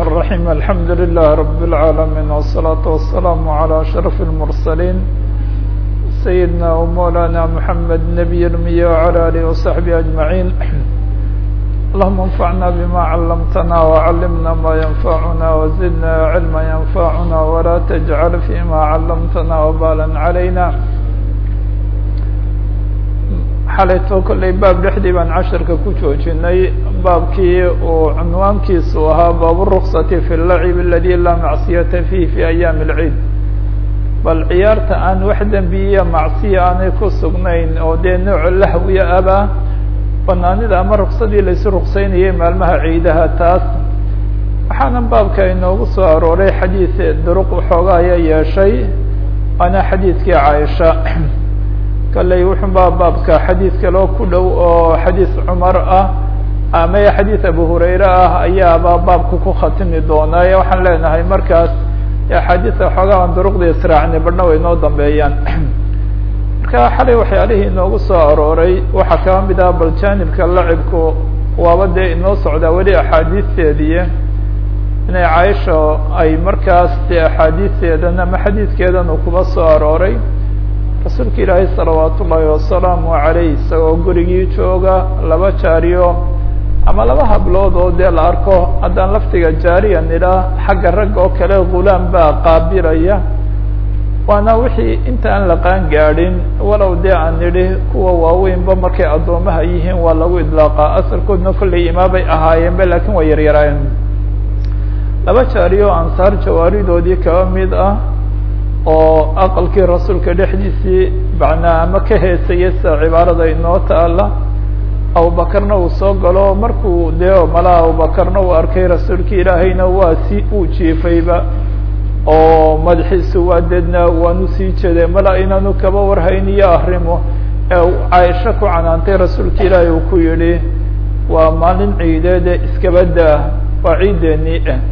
الرحيم الحمد لله رب العالمين والصلاة والسلام على أشرف المرسلين سيدنا ومولانا محمد نبي المية وعلى آله وصحبه أجمعين اللهم انفعنا بما علمتنا وعلمنا ما ينفعنا وزدنا علما ينفعنا ولا تجعل فيما علمتنا وبالا علينا xalayto kollay baab dhexdii baan casharka ku joojinay baabkii uu cunwaankiisu ahaa baabu ruksati fi lacib aladi laa macsiyata fiih fi ayaami alciid bal ciyaarta aan wax dembiya macsiya aanay ku sugnayn oo dee nooc lahwiya abaa banaanida ama ruksadii laysu ruksaynayay maalmaha ciidaha taas waxaana baabka inoogu soo arooray xadiid duruq waxooga aya yeeshay waana xadiidkii caaisha kalley wuxunbaa baabka xadiid kaloo ku dhow oo xadiid cumar ah ama xadiid abu hurayre ah ayaaba baabka ku khatimi doonaa waxaan leenahay markaas axaadiisa waxoogaa aan duruqda israacnay badhna way inoo dambeeyaan marka xalay waxyaalihii inoogu soo arooray waxaa kaba mid ah bal janibka lacibku waaba dee inoo socdaa weli axaadiisteedii inay caaisha ay markaas dee axaadiisteedan ama xadiidkeedan uu kuba soo arooray rasuulka ilaahay salawaat ullaahi wasalaamu calayh isagoo gurigii jooga laba jaariyo ama laba hablood oo dee la arko haddaan laftiga jaariya nidhaa xagga ragga oo kale gulaam baa qaabilaya waana wixii inta aan la qaan gaadhin walow dee aan nidhi kuwa waaweynba markay addoomaha yihiin waa lagu idlaaqaa asalkoodna kollay imaabay ahaayeenba laakiin waa yaryaraayeen laba jaariyo ansaar jawaaridoodii kaba mid ah oo aqalkii rasuulka dhexdiisii macnaa ama ka heesaya sida cibaarada inoo taala abubakarna uu soo galo markuu dee malaa abubakarna uu arkay rasuulka ilaahayna waa si uu jiifayba oo madaxiisu waa deedna waanu sii jeeday mala inaanu kaba warhayniyo arrimo ee caaisho ku canaantay rasuulka ilaahay uu ku yidhi waa maalin ciideede iskabada waa ciideennii ah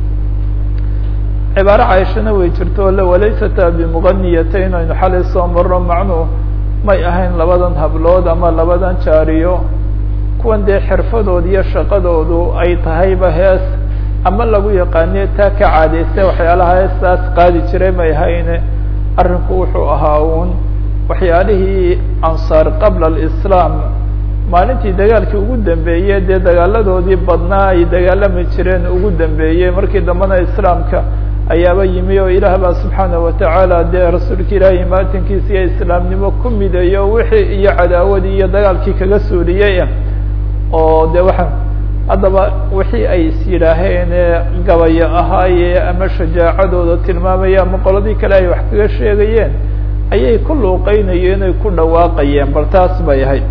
cibaaro caaishana way jirto o walaysata bimuganiyatayn aynu xalay soo marno macnuu may ahayn labadan hablood ama labadan jaariyo kuwan dee xirfadood iyo shaqadoodu ay tahayba hees ama lagu yaqaaniye taa ka caadaysta waxyaalaha heestaas qaadi jiray may ahayne arrinku wuxuu ahaa uun waxyaalihii ansaar qabla alislaam maalintii dagaalkii ugu dambeeyey dee dagaaladoodii badnaa ay dagaalami jireen ugu dambeeyey markii dambena islaamka ayaaba yimi oo ilaah baa subxaana watacaala dee rasuulka ilaahay maatinkiisa iyo islaamnimo ku mideeyo wixii iyo cadaawadii iyo dagaalkii kaga suuliyey oo de waxa haddaba wixii ay is yidhaaheen gabayo ahaaye ama shajaacadooda tilmaamaya ama qoladii kale ay wax kaga sheegayeen ayay ku luuqeynayeen ay ku dhawaaqayeen bal taas bay ahayd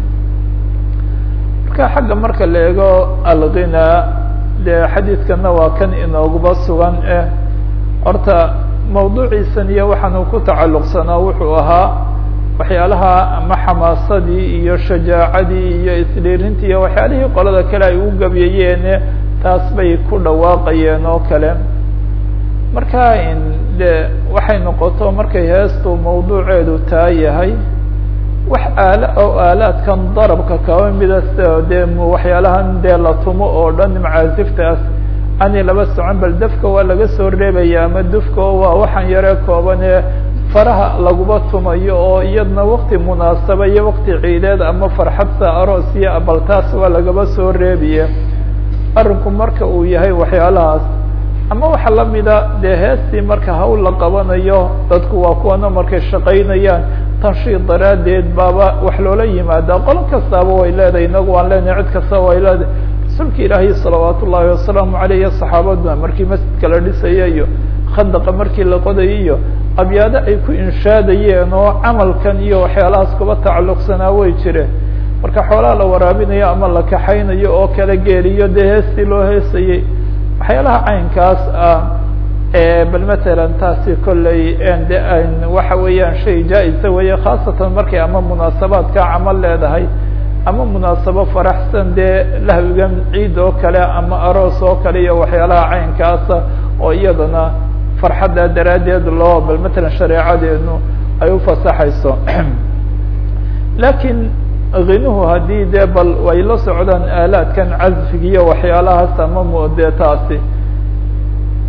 marka xagga marka la eego alghina dee xadiidkana waa kan inooguba sugan eh horta mawduuciisan iyo waxaanu ku tacalluqsanaa wuxuu ahaa waxyaalaha ama xamaasadii iyo shajaacadii iyo isdhiirintii iyo waxyaalihii qolada kale ay u gabyayeen taas bay ku dhawaaqayeen oo kale marka de waxay noqoto markay heestu mawduuceedu taa yahay wax aala oo aalaadkan darabka kaba mida dee waxyaalahan dee la tumo oo dhan macaasiftaas ani laba socon bal dafka waa laga soo reebaya ama dufka waa waxaan yare kooban ee faraha laguba tumayo oo iyadna wakti munaasaba iyo wakti ciideed ama farxadsa aroosiya bal taas waa lagaba soo reebiye arrinku marka uu yahay waxyaalahaas ama waxa lamida dee heestii marka hawl la qabanayo dadku waa kuwana markay shaqaynayaan tanshiid daraaddeed baaba wax loola yimaada qolo kastaaba way leedahay inagu waan leenahay cid kastaba way leedahay rasuulka ilaahay salawaat ullaahi wasalaamu aleyh iyo saxaabaduna markii masjidka la dhisaya iyo khandaqa markii la qodayay iyo abyaado ay ku inshaadayeen oo camalkan iyo waxyaalahaas kuba tacalluqsanaa way jireen marka xoolaha la waraabinayo ama la kaxaynayo oo kala geeliyo dee heestii loo heesayey waxyaalaha caynkaas ah bal matalan taasi kolley de waxa weeyaan shay jaa-isa weeye khaasatan markay ama munaasabaadka camal leedahay ama munaasabo faraxsan dee lahwigan ciid oo kale ama aroos oo kale iyo waxyaalaha caynkaasa oo iyadana farxadda daraaddeed loo bal matalan shareecadeenu ay ufasaxayso lakiin kinuhu haddii dee bal way la socdaan aalaadkan casfiga iyo waxyaalahaas ama mde taasi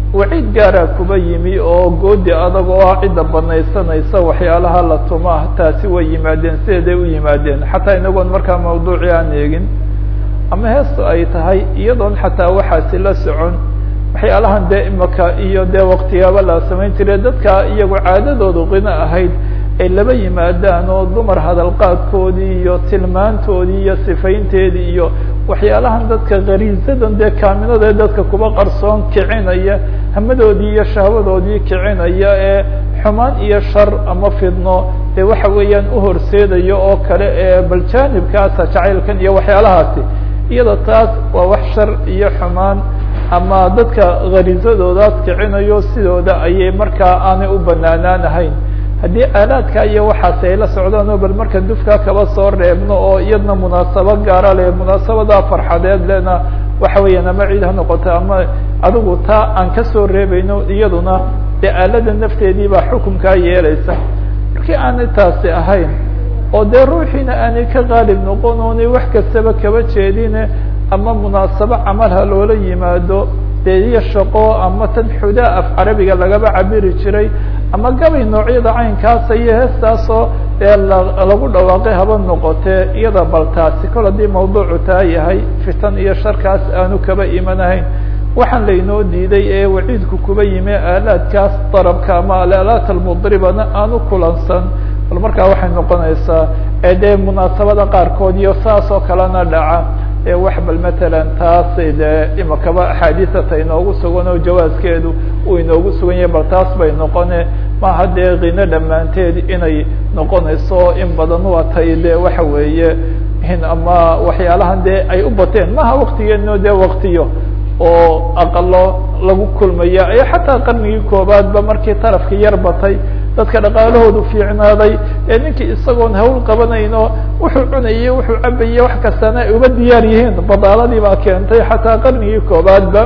waciid gaaraa kuba yimi oo goodi adag oo ah cidda banaysanaysa waxyaalaha la tuma taasi way yimaadeen sideeday u yimaadeen xataa inagoon markaa mawduucii aan eegin ama heestu ay tahay iyadoon xataa waxaasi la socon waxyaalahan dee imaka iyo dee waktiyaaba la samayn jire dadka iyagu caadadoodu qino ahayd ay laba yimaadaan oo dumar hadalqaadkoodii iyo tilmaantoodii iyo sifaynteedii iyo waxyaalahan dadka kariisadan dee kaaminada dadka kuba qarsoon kicinaya hamadoodii iyo shahwadoodii kicinaya ee xumaan iyo shar ama fidno dee waxa weeyaan uhorseedayo oo kale ee bal jaanibkaasa jacaylkan iyo waxyaalahaasi iyada taas waa wax shar iyo xumaan ama dadka khariisadoodaas kicinayo sidooda ayay markaa aanay u banaanaan ahayn haddii aalaadka iyo waxaasi ay la socdaan oo bal marka dufka kaba soo reebno oo iyadna munaasabo gaara leh munaasabada farxadeed lena waxa weeyaan ama ciid ha noqoto ama adigu taa aan kasoo reebayno iyaduna dee aalada nafteedii baa xukunkaa yeelaysa markii aanay taasi ahayn oo dee ruuxiina aanay ka qaalib noqon oonay wax kastaba kaba jeedine ama munaasabo camal ha loola yimaado dee iyo shaqo ama tan xudaa af carabiga lagaba cabiri jiray ama gabay noocyada caynkaasa iyo heestaasoo dee lagu dhawaaqay haba noqotee iyada bal taasi kol haddii mawduucu taa yahay fitan iyo sharkaas aanu kaba imanahayn waxaan laynoo diiday ee waciidku kuba yimi aalaadkaas darabka ama alaalaat almudribana aanu kulansan bal markaa waxay noqonaysaa ee dee munaasabada qaarkood iyo saas oo kalena dhaca ee wax bal matalan taas dee imakaba axaadiisata inoogu sugan oo jawaaskeedu uu inoogu sugan yahay bal taas bay noqone maaha dee kino dhammaanteed inay noqonayso in badan waa tay de waxa weeye ama waxyaalahan dee ay u bateen maha waktigeeno dee waktiyo oo aqalo lagu kulmaya iyo xataa qarnigii koobaadba markii tarafki yar batay dadka dhaqaalahoodu fiicnaaday ee ninkii isagoon hawl qabanayno wuxuu cunayay wuxuu cabayay wax kastana ay uga diyaar yihiin badaaladii baa keentay xataa qarnigii koobaadba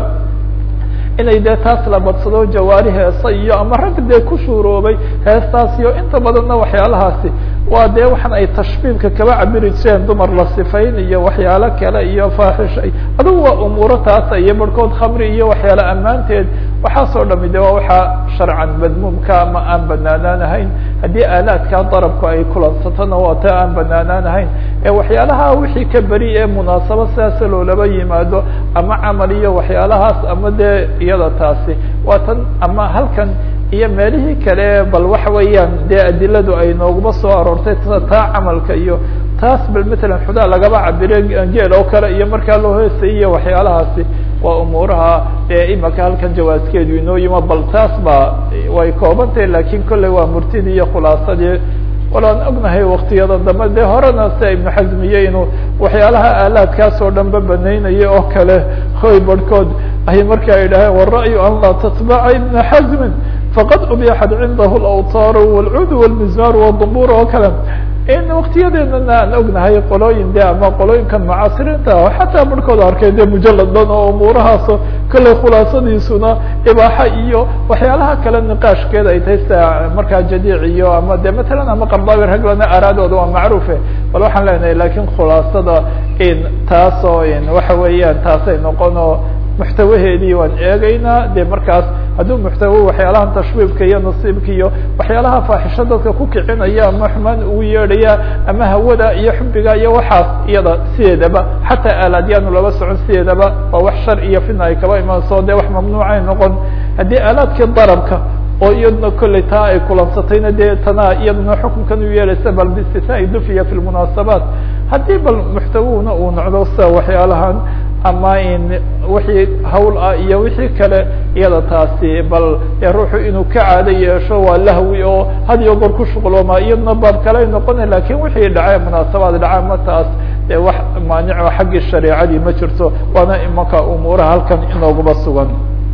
inay dee taas la badsado jawaari heesa iyo ama rag dee ku shuuroobay heestaas iyo inta badanna waxyaalahaasi waa dee waxan ay tashbiibka kaba cabiri jireen dumar la sifayn iyo waxyaalo kale iyo faaxisha adugu waa umuuro taasa iyo barhkood khamri iyo waxyaale ammaanteed waxaasoo dhami de waa waxaa sharcan madmuumka ama aan banaanaan ahayn haddii aalaadka darabku ay kulansatona waa ta aan banaanaan ahayn ee waxyaalaha wixii ka beri ee munaasabo sidaasa loolaba yimaado ama camal iyo waxyaalahaas ama dee iyada taasi waa tan ama halkan iyo meelihii kale bal waxa weeyaan dee adiladu ay nooguma soo aroortay taa camalka iyo taas bal matalan xudaa lagaba cabire geel oo kale iyo markaa loo heesay iyo waxyaalahaasi waa umuuraha ee imaka halkan jawaaskeedu inoo yimo bal taas ba way koobantahay lakin kolley waa murtidii iyo khulaasadii walaan ognahay waktiyada dambe dee horena sia ibnu xasmiye inuu waxyaalaha aalaadkaas oo dhan ba banaynaya oo kale hoy barhkood ay markaa idhaaheen wara-yu an laa tatbaca ibna xasmin faqad ubixat cindahu alawtaar walcud walmizmar wdubur oo kale in waktiyadeedana aan ognahay qolooyin de ama qolooyinkan mucaasiriinta xataa barhkood arkay de mujalad dhan oo umuurahaaso kolley khulaasadiisuna ibaaxa iyo waxyaalaha kale niqaashkeeda ay tahay sida markaa jadiic iyo ama de matalan ama qardaawi raglana araadooda waa macruufe bal waxaan leenahay lakin khulaasada in taasoo in waxa weeyaan taasay noqono muxtawaheedii waan eegeynaa de markaas hadduu muxtawo waxyaalaha tashwiibka iyo nasiibka iyo waxyaalaha faaxisho dadka ku kicinaya ama xumaan ugu yeedhaya ama hawada iyo xubiga iyo waxaas iyada sideedaba xataa aalaadyaanu laba socon sideedaba waa wax shar iyo fitna ay kaba imaanso de wax mamnuucay noqon haddii aalaadkii darabka oo iyaduna kolley taa ay kulansatayna dee tana iyaduna xukunkan u yeelaysa bal biistisnaai dufiya fi lmunaasabaat haddii bal muxtawuhuna uu nocdo sida waxyaalahan ama in wixii hawl ah iyo wixii kale iyada taasi bal ruuxu inuu ka caado yeesho waa lahwi oo had iyo goor ku shuqlooma iyaduna baab kale ay noqona lakin wixii dhacay munaasabaad dhaca ma taas dee wax maanico xaggii shareecadii ma jirto waana imanka umuuraha halkan inooguma sugan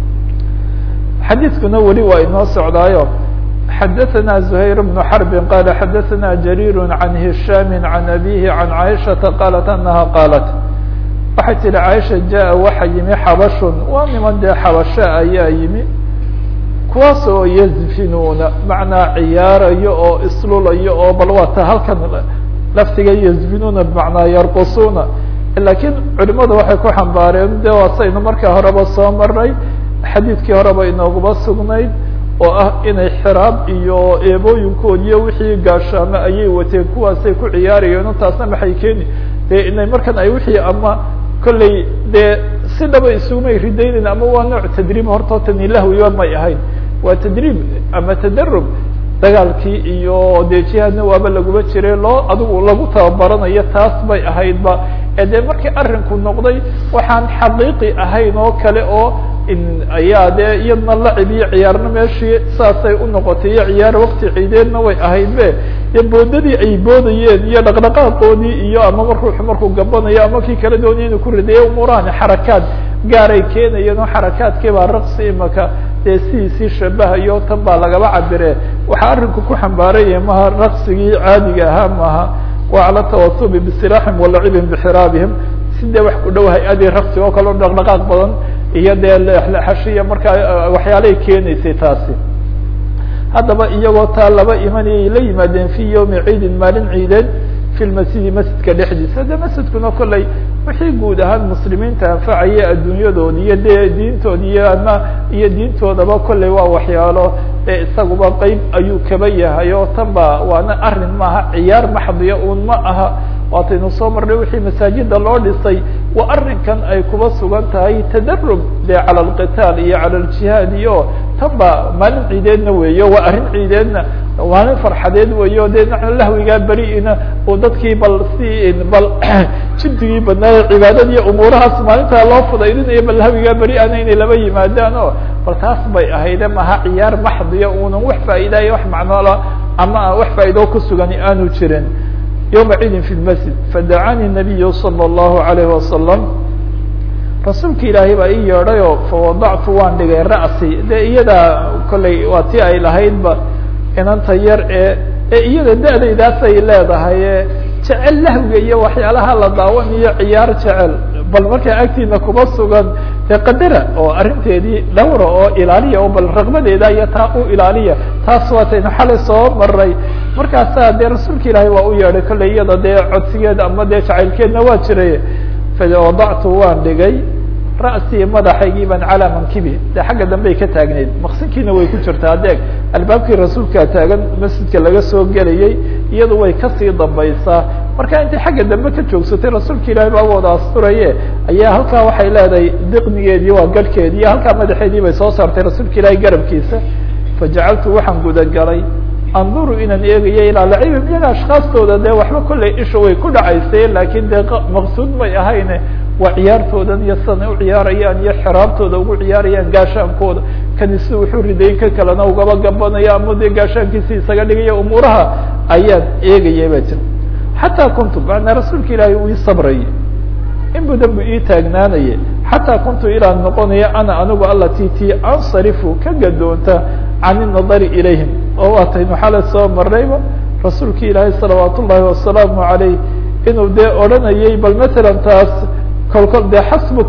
xadiiskuna weli waa inoo socdaayo xadaثna زhayr بن xرb qala xadaثna jarيr عan هisham عan abيhi عan caiشhaةa qalat anaha qalat waxay tihi caaisha jaa waxa yimi xabashun waa niman dee xabasho ayaa yimi kuwaas oo yazfinuuna macnaa ciyaarayo oo islulayo oo bal waata halkan laftiga yazfinuuna bmacnaa yarqusuuna lakiin culimadu waxay ku xambaareen de waa saynu markaa horeba soo maray xadiidkii horeba inooguma sugnayd oo ah inay xiraab iyo eebooyinkood iyo wixii gaashaamo ayay wateen kuwaasay ku ciyaarayeen taasna maxay keeni dee inay markan ay wixii ama kolley dee si dhaba isugumay ridaynayn ama waa nooc tadriib horta tani lahwiba may ahayn waa tadriib ama tadarub dagaalkii iyo dee jihaadna waaba laguma jire loo adigu lagu tababaranayo taas bay ahaydba ee dee markii arrinku noqday waxaan xaqiiqi ahayn oo kale oo ayaa dee iyadna lacib iyo ciyaarna meeshii saasay u noqotay iyo ciyaar wakti ciideedna way ahaydbe dee boodadii ay boodayeen iyo dhaqdhaqaaqoodii iyo amaba ruuxu markuu gabanayo ama kii kala doonaya inu ku ridayo umuurahani xarakaad gaaray keenayeen oo xarakaadkii baa raqsi imaka dee sidiisii shabahayo tan baa lagaba cabire waxaa arrinku ku xambaaraya maha raqsigii caadiga ahaa maaha waa cala tawasubi bisilaaxim walacibihim bixiraabihim si dee wax ku dhow hay-adii raqsi oo kale o dhaqdhaqaaq badan iyo dee leexashiya markaa waxyaalay keenaysay taasi haddaba iyagoo taa laba imanayay la yimaadeen fi yawmi ciidin maalin ciideed fi lmasjidi masjidka dhexdiisa de masjidkuna kolley wixii guud ahaan muslimiinta anfacaya adduunyadoodi iyo de diintoodi iyo ama iyo diintoodaba kolley waa waxyaalo ee isaguba qeyb ayuu kaba yahay oo tan ba waana arrin maaha ciyaar maxdiya un ma aha waataynu soo marnay wixii masaajida loo dhisay waa arrinkan ay kuba sugan tahay tadarub de cala alqitaal iyo cala aljihaad iyo tan ba maalin ciideedna weeyo waa arrin ciideedna maalin farxadeed weeyo de lahwigaa beri-ina uu dadkii bal si bal jiddigii badnaaye cibaadadiiyo umuurahaas maalintaa loo fudaydinayo bal lahwigaa beri-ana inay laba yimaadaan o bal taas bay ahayde maha ciyaar maxdiya unan wax faa'iidaayo wax macnoola ama wax faa'iidoo ku sugani aanu jirin yومa ciidin في الmasjid fadacanii النabiyu slى الlahu عalيه wasalam rasuulka ilaahay baa ii yeedhayo fawadactu waan dhigay ra'si de iyada kolley waa ti ay lahaydba inanta yar ee ee iyada da-daydaasay leedahay e jecel lahwiga iyo waxyaalaha la daawanayo ciyaar jecel bal markaa agtiina kuma sugan dee qadara oo arrinteedii dhawra oo ilaaliya oo bal raqbadeeda iyo taa u ilaaliya taas waataynu xalay soo maray markaasaa dee rasuulka ilaahay waa u yeedhay kolley iyada dee codsigeed ama dee jacaylkeedna waa jiray fawadactu waan dhigay ra'sii madaxaygii baan calaa mankibi dee xagga dambey ka taagneyd maqsinkiina way ku jirtaa adeeg albaabkii rasuulkaa taagan masjidka laga soo gelayay iyadu way kasii dambaysaa marka intay xagga dambe ka joogsatay rasuulka ilaahay baa wada asturaye ayaa halkaa waxay leedahay diqnigeedii waa garhkeedii iyo halkaa madaxeedii bay soo saartay rasuulka ilaahay garabkiisa fajacaltu waxaan gudagalay anduru inaan eegayo ilaa lacibim iyaga ashkaastooda dee waxba kolley isha way ku dhacaysay laakiin dee maqsuud may ahayne waa ciyaartoodan iyo sidanay u ciyaarayaan iyo xiraabtooda ugu ciyaarayaan gaashaankooda kanisi wuxuu ridayn ka kalena ugaba gabanaya ama dee gaashaankiisi isaga dhigaya umuuraha ayaan eegaya ba jir xataa kuntu macnaa rasuulka ilaahay uu ii sabrayay in badan bu ii taagnaanaya xataa kuntu ilaan noqonaya ana anigu alati ti ansarifu ka gadoonta can inadari ilayhim oo waataynu xalay soo marnayba rasuulka ilaahay salawaat ullaahi wasalaamu alayh inuu dee odhanayay bal matalan taas kolkol dee xasbuk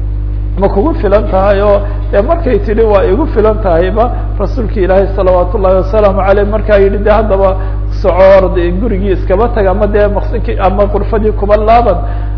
ma kugu filan tahay oo dee markay tidhi waa igu filan tahayba rasuulka ilaahay salawaat ullahi wasalaamu aleyh markaa yidhi de haddaba socoor gurigii iskaba tag ama dee maqsinkii ama qurfadii kuba laaban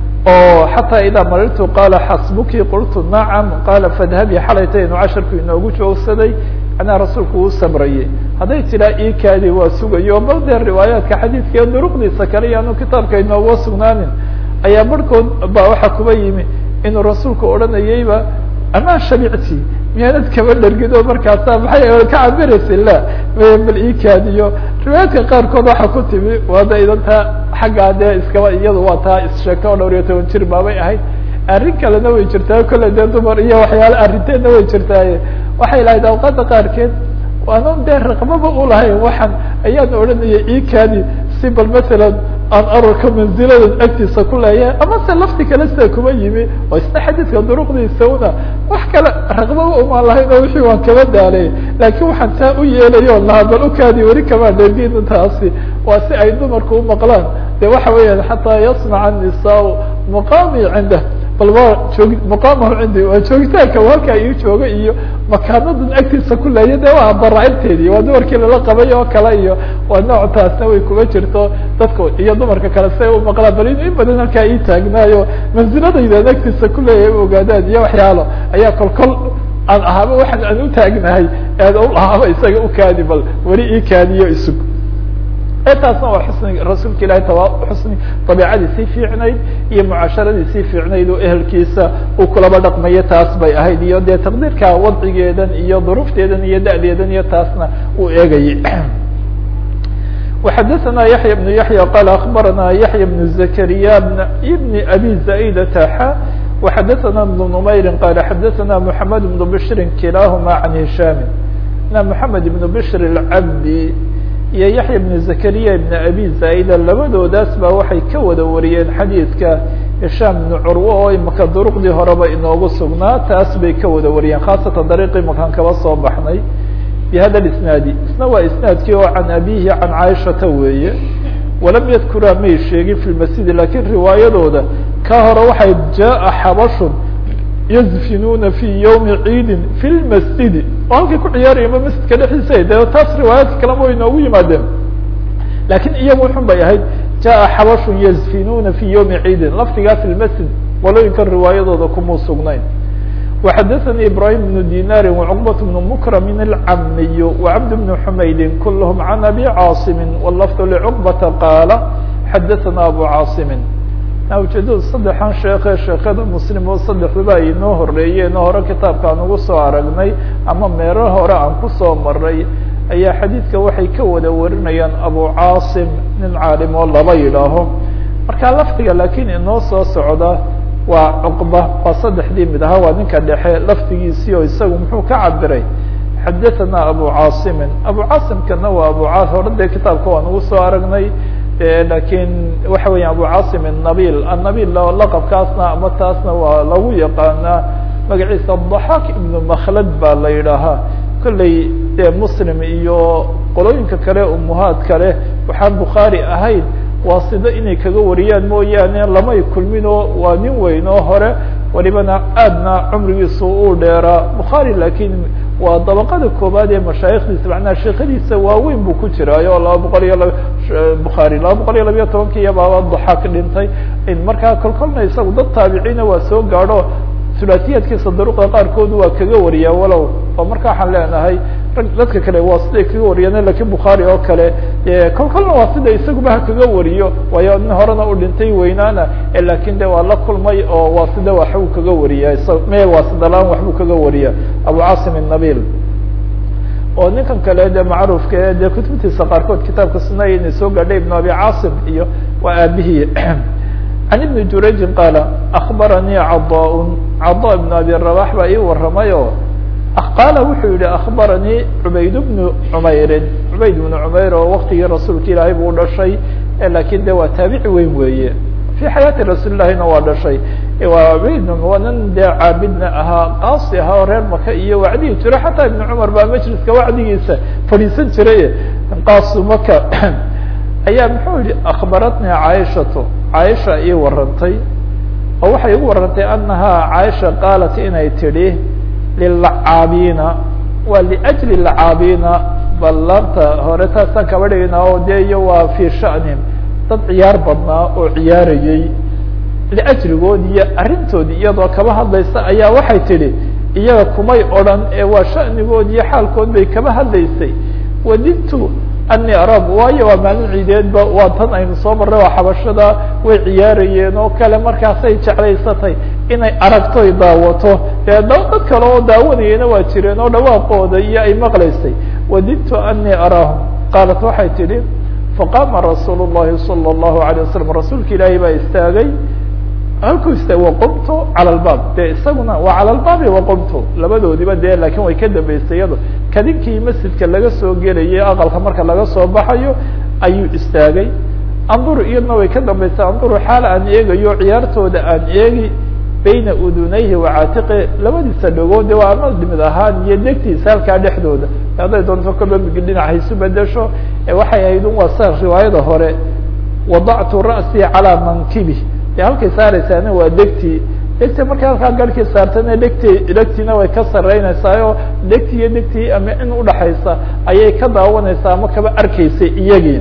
oo xataa idaa marirtu qaala xasbuki qultu nacam qaala fadhabi xalaytaynu casharku inoogu joogsaday anaa rasuulku uu sabrayay hadday tidhaa ikaadi waa sugayo bal dee riwaayaadka xadiidka duruqdiisa kale iyaanu kitaabka inooga sugnaanin ayaa barhkood ba waxaa kuba yimi inuu rasuulku odhanayayba amaa shabicti miyaanad kaba dhargid oo markaasa maxay ka cabiraysa la bal ikaadiyo riwaayaadka qaarkood waxaa ku timi waada idantaa xaggaa dee iskaba iyadu waa taa issheegta oo dhowr iyo toban jir baabay ahayd arrin kalena way jirtaa kolle dee dumar iyo waxyaala arrinteedna way jirtaaye waxay lahayd awqaada qaarkeed waanan dee raqbaba ulahayn waxaan ayaan odhanayay ikaadi si bal matalan aan ararka manziladan agtiisa ku leeyahay ama se lafti kale sida kuma yimi oo isna xadiidka duruqdiisa una wax kale raqbaba umaan lahayn oo wixii waan kaba daalay laakiin waxaan taa u yeelayo lahaa bal ukaadi weli kamaa dhergin taasi waa si ay dumarku u maqlaan de waxa weeyaan xataa yasmaca nisaa muqaami cindah bal waa joog muqaamahu cindi waa joogitaanka halkaa ii jooga iyo makaanadan agtiisa ku leeya de waa baraacinteedii waa dumarkii lala qabay oo kale iyo waa nooc taasna way kuma jirto dadka iyo dumarka kale si ay u maqlaan bal in badan halkaa ii taagnaayo manziladaydan agtiisa ku leeyahay u ogaadaan iyo waxyaalo ayaa kol kol aan ahaaba waxaan aan u taagnahay eed u ahaaba isaga ukaadi bal weli ii kaadiyo isug taasna waa xusni rasuulka ilahi tawa xusni dabiicadii sii fiicnayd iyo mucaasharadii sii fiicnayd oo ehelkiisa uu kulaba dhaqmayo taas bay ahayd iyo dee taqdiirka wadcigeedan iyo duruufteedan iyo da'deedan iyo taasna uu eegayay وxadثna yaحyى بن yaحyى qال أخbarana yaحyى بن زكريا بن أbي زائdة x وxadثna بن نmayri qال xadثna محamed بن بشhri kilahma عan هisham محamed بن بشhr الcabdi iyo yaحyى بن زكريا بن أbي زائdة labadoodaas ba waxay ka wada wariyeen xadiidka هisham بن curwe oo imaka duruqdii horeba inoogu sugnaa taas bay ka wada wariyeen khaasatan dariiqii makaan kaba soo baxnay بhada الاسناadi isna waa isنaadkii oo can abihi can caaishata weeye walam yadkuraa may sheegin fi lmasjidi lakin riwaayadooda ka hore waxay jaءa xabashun yazfinuuna fi ywmi ciidi fi lmasjidi oo halkay ku ciyaarayeenba masjidka dhexdiisa de taas riwaayaadka kalema way inoogu yimaadeen lakin iyagu xun bay ahayd jaءa xabashun yazfinuuna fi ywmi ciidin lafdigaa fi lmasjid walooyinkan riwaayadooda kumuu sugnayn وxadثnي إبراهيم بن ديناr وعقبة بن مكرم العمي وعبد بن حمyد كلهم عن أبي cاaصم واللفظ لعقبة قاaل xadثna أبو cاaصم ujeedada saddexan sheeke sheekada mslim oo saddexduba ay inoo horeeyeen oo hore kitaabka aan ugu soo aragnay ama meero hore aan kusoo maray ayaa xadiidka waxay ka wada warinayaan abu cاaصم nin caalim oo laba yidhaaho marka lafdiga lakin inoo soo socda waa cuqba waa saddexdii mid ahaa waa ninka dhexe laftigiisii oo isagu muxuu ka cabiray xadaثana abu caasimin abu caasimkana waa abu ca hore dee kitaabka waan ugu soo aragnay lakin waxa weya abu caasim الnabil annabil laqabkaasna ama taasna waa lagu yaqaanaa magaciisa ضaxaak ibnu makhlad baa la yidhaahaa kolley dee muslim iyo qolooyinka kale umuhaad kale waxaan bukhaari ahayn waa sido inay kaga wariyaan mooyaane lamay kulminoo waa nin weyn oo hore walibana aadna cumrigiisu uu dheeraa bukhaari lakin waa dabaqada koobaad ee mashaayikdiisa macnaha sheekadiisa waaweyn buu ku jiraayo laba boqol iyo laba bukhaari laba boqol iyo labayo tobankiiya baaba daxaak dhintay markaa kolkolna isagu dad taabiciina waa soo gaadho sulaasiyaadkiisa daruqda qaarkood waa kaga wariyaa walow oo marka waxaan leenahay dadka kale waa siday kaga wariyaan lakin bukhaari oo kale kol kolna waa sida isaguba ha kaga wariyo waayo nin horena u dhintay weynaana lakin de waa la kulmay oo waa sida waxbuu kaga wariya me waa sidalaan waxbuu kaga wariya abu caasim الnabil oo ninkan kale de macruufka e de kutubtiisa qaarkood kitaabka sunaya inay soo gaadhay ibn abi caasim iyo waa aabihii عن بن jurayji qاaل أخbaranii caضاء caضاء بن abi رabaح baa ii waramay oo qaala wuxuu yihi أخbaranii cubayd بن cmayrin cubayd بن cmayr oo waktigii rasuulka ilaahay buu dhashay lakin de waa taabici weyn weeye في xayaati rasuul ilahina waa dhashay waa cubayd waa nin dee caabidna ahaa qaasi ahaa oo reer maka iyo wacdigi jiro xataa iبn cmar baa majliska wacdigiisa fadhiisan jiray qaasu maka ayaa muxuu yihi أخbaratnii caaishatu caaisha ii warantay oo waxay igu warantay anahaa caaisha qaalat inay tidhi lilacaabiina waa liأjli lacaabiina bal laabta hore taasaan kaba dhigayna oo de iyo waa fii sha'nihim dad ciyaar badnaa oo ciyaarayey liajligood iyo arrintoodii iyadoo kaba hadlaysa ayaa waxay tidhi iyaga kumay odhan ee waa sha'nigood iyo xaalkood bay kaba hadlaysay wadidtu ani arab waayo waa maalin ciideedba waa tan aynu soo marray waa xabashada way ciyaarayeen oo kale markaasay jeclaysatay inay aragtoy daawato dee dad kale oo daawanayena waa jireen oo dhawaaqooda iyo ay maqlaysay wadidtu ani araahum qaalat waxay tidhi faqaama rasuul الlahi salى الlahu عalيه wasalam rasuulka ilaahay baa istaagay halkuu istaagay waqumtu calى اlbaab de isaguna waa calى lbaabi waqumtu labadoodiba de lakin way ka dambeysay iyado kadinkii masjidka laga soo gelayay aqalka marka laga soo baxayo ayuu istaagay anduru iyadna way ka dambeysay anduru xaal aan eegayo ciyaartooda aan eegi bayna udunayhi wacaatiqi labadiisa dhagood de waa ama dhimid ahaan iyo degtiisa halkaa dhexdooda hadday doonto kolba dhinac haysu bedesho waxay ahayd un waa sa riwaayada hore wadactu ra'sii calaa mankibi de halkay saaraysaana waa degtii degti markay halkaa garhkii saartana degti degtiina way ka saraynaysaa oo degti iyo degtii ama in udhaxaysa ayay ka daawanaysaa ama kaba arkaysay iyagii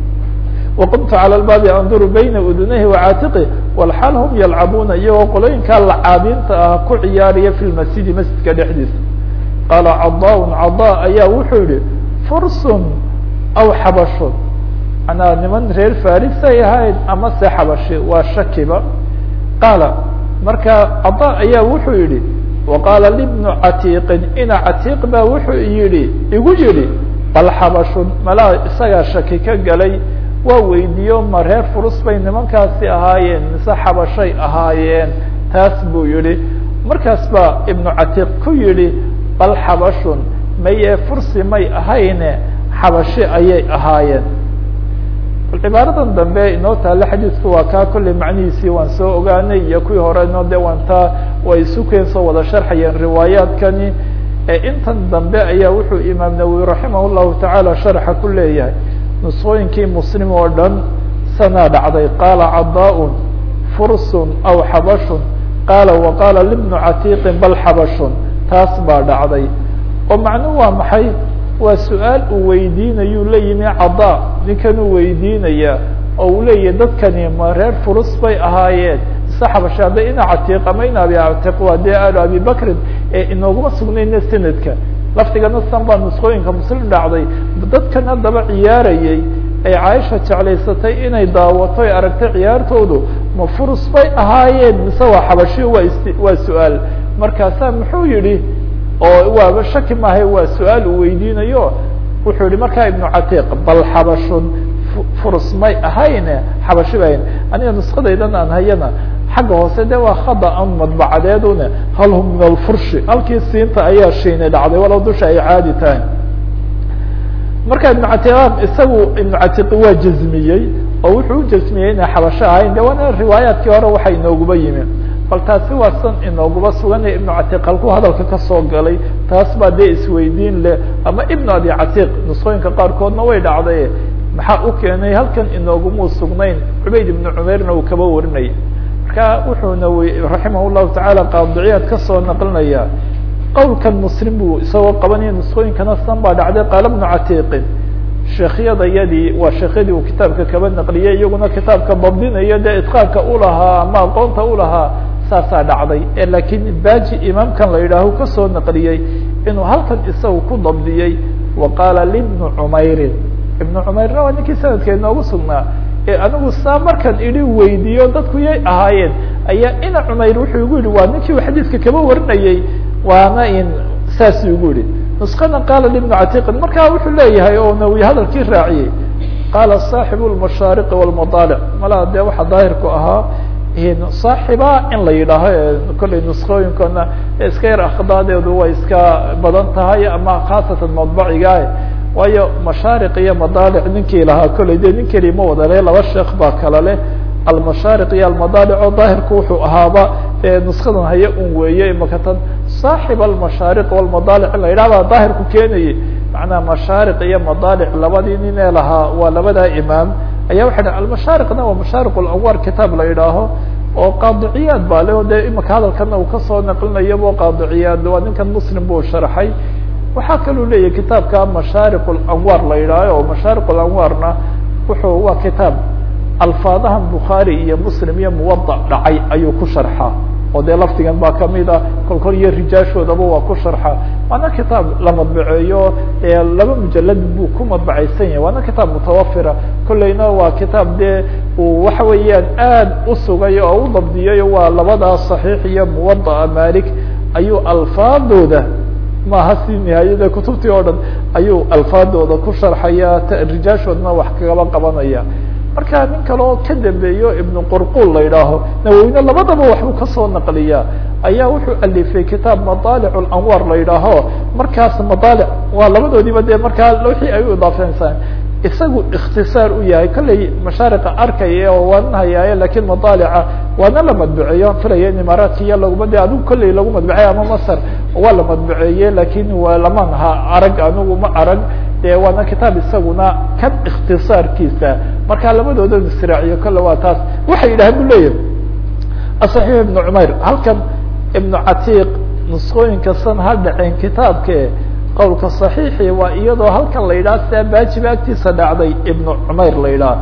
waqumtu calى lbaabi anduru bayna udunayhi wacaatiqi walxaal hum yalcabuuna iyagoo qolooyinkaa lacaabiinta ah ku ciyaaraya fi lmasjidi masjidka dhexdiisa qaala cadaa cadaa ayaa wuxuu yihi fursun aw xabashun manaa niman reer farisay ahayd ama se xabashi waa shakiba qaala marka cadaa ayaa wuxuu yihi waqaala libnu catiiqin ina catiiq baa wuxuu yihi igu yihi bal xabashun malaa isagaa shaki ka galay waa weydiiyo ma reer furus bay nimankaasi ahaayeen mise xabashay ahaayeen taas buu yihi markaas baa ibnu catiiq ku yihi bal xabashun maye fursi may ahayne xabashi ayay ahaayeen cibaaradan dambe inoo taale xadiidku waa kaa kolley macnihiisii waan soo ogaanay iyo kuwii horeno de waan taa way isu keen soo wada sharxayeen riwaayaadkani intan dambe ayaa wuxuu imaam nawowi raximah llahu tacaala sharxa ku leeyahay nusqooyinkii muslim oo dhan sanaa dhacday qaala cadaa-un fursun aw xabashun qaala waqaala libnu catiiqin bal xabashun taas baa dhacday oo macnuhu waa maxay waa su-aal uu weydiinayuu la yimi cadaa ninkan uu weydiinaya oo uu leeyahay dadkani ma reer furus bay ahaayeen ise xabashi hadda ina catiiq ama ina abi catiiq waa dee alu abi bakrin ee inooguma sugnayna sanadka laftigana san baa nusqooyinka muslim dhacday dadkan haddaba ciyaarayay ay caaisha jeclaysatay inay daawato ay aragtay ciyaartoodu ma furus bay ahaayeen mise waa xabashi waa is waa su-aal markaasaa muxuu yihi oo waaba shaki maahay waa su-aal uu weydiinayo wuxuu yihi markaa ibnu catiiq bal xabashun furus may ahayne xabashi ba ahayn aniga nuskadaydan aan hayana xagga hoose de waa khada an madbacadeedune hal hum min alfurshi halkii siinta ayaa shiinay dhacday walow dusha ay caadi tahay marka ibnu catiiq isagu ibnu catiiq waa jazmiyey oo wuxuu u jazmiyey inay xabasho ahayn de waana riwaayaadkii hore waxa inooguba yimi bal taasi waa san inooguba suganaya ibnu catiiq halkuu hadalka kasoo galay taas baa dee isweydiin leh ama ibnu abi catiiq nusqooyinka qaarkoodna way dhacday maxaa u keenay halkan inoogumuu sugnayn cubayd ibnu cumeyrna uu kaba warinayay marka wuxuuna raximah llahu tacaala qaadiciyaad kasoo naqlinaya qowlkan muslim buu isagoo qabanaya nusqooyinkana san baa dhacday qaala bnu catiiqin sheekhyada yadii waa sheekhyadii uu kitaabka kaba naqliyey iyaguna kitaabka dabdinayo dee itqaanka ulahaa ama aqoonta ulahaa saasaa dhacday e laakiin baji imaamkan la yidhaaho kasoo naqliyey inuu halkan isagu ku dabdiyey wa qaala libnu cumeyrin ibnu cumeyrna waa ninkii sanadka inoogu sugnaa ee anigu saa markan idhi weydiiyo dadku yay ahaayeen ayaa ina cumeyr wuxuu igu yihi waa ninkii uu xadiidka kaba warinayey waana in saas igu yihi nusqana qaala libnu catiiqin markaa wuxuu leeyahay oo nawi hadalkii raaciyey qaala saaxibu lmashaariqi walmadaalic malaa dee waxaa daahirku ahaa saaxiba in la yidhaaho kollay nusqooyinkana iska yar akhdaadeedu way iska badan tahay ama khaasatan madbaciga waayo mashaariq iyo madaalic ninkii lahaa kollay de nin keli ma wada le laba sheekh baa kala leh almashaariq iyo almadaalic oo daahirku wuxuu ahaaba nuskadan haya un weeye makatan saaxib almashaariq walmadaalic in la yidhah baa daahirku keenayay macnaha mashaariq iyo madaalic labadii nin ee lahaa waa labadaa imaam ayaa waxa dha almashaariqna waa mashaariq lanwaar kitaab la yidhaaho oo qaadiciyaad baa le o de imaka hadalkana uu kasoo naqlinayabo qaadiciyaad waa ninkan muslim buu sharxay waxaa kaluu leeyahay kitaabka mashaariq lanwaar la yidhaaho oo mashaariq lanwaarna wuxuu waa kitaab alfaadahan bukhaari iyo muslim iyo muwada dhacay ayuu ku sharxaa oo dee lafdigan baa kamid a kolkol iyo rijaashoodaba waa ku sharxa waana kitaab la madbaceeyo laba mujalad buu ku madbacaysan yahay waana kitaab mutawafira kolleyna waa kitaab dee uu waxa weeyaan aad u sugay oo u dabdiyay waa labadaa صaxiix iyo muwadaa malik ayuu alfaadooda maaha si nihaayada kutubtii oo dhan ayuu alfaadooda ku sharxaya rijaashoodna wax kagaba qabanaya marka nin kale oo ka dambeeyo ibnu qurqul la yidhaaho nawowine labadaba waxbuu kasoo naqliyaa ayaa wuxuu alifay kitaab madaalic lanwaar la yidhaaho markaas madaalic waa labadoodiiba dee markaa wixii ay u idaafeynsan isagu ikhtisaar u yahay kolley mashaariqa arkaya oo waanan hayaaye lakin madaalica waana la madbuceeye aan filaya in imaaraadka iyo laguma de adigu kolley lagu madbuceeye ama masr waa la madbuceeye lakin waa laman ha arag anigu ma arag de waana kitaab isaguna kan ikhtisaarkiisa marka labadooda israaciyo kolle waa taas waxay yidhahan bu leeyahay aصaxiix ibnu cumayr halkan ibnu catiiq nusqooyinka san ha dhaceen kitaabke qowlka صaxiixi waa iyadoo halkan la yidhaha sia baajiba agtiisa dhacday ibnu cumayr la yidhaha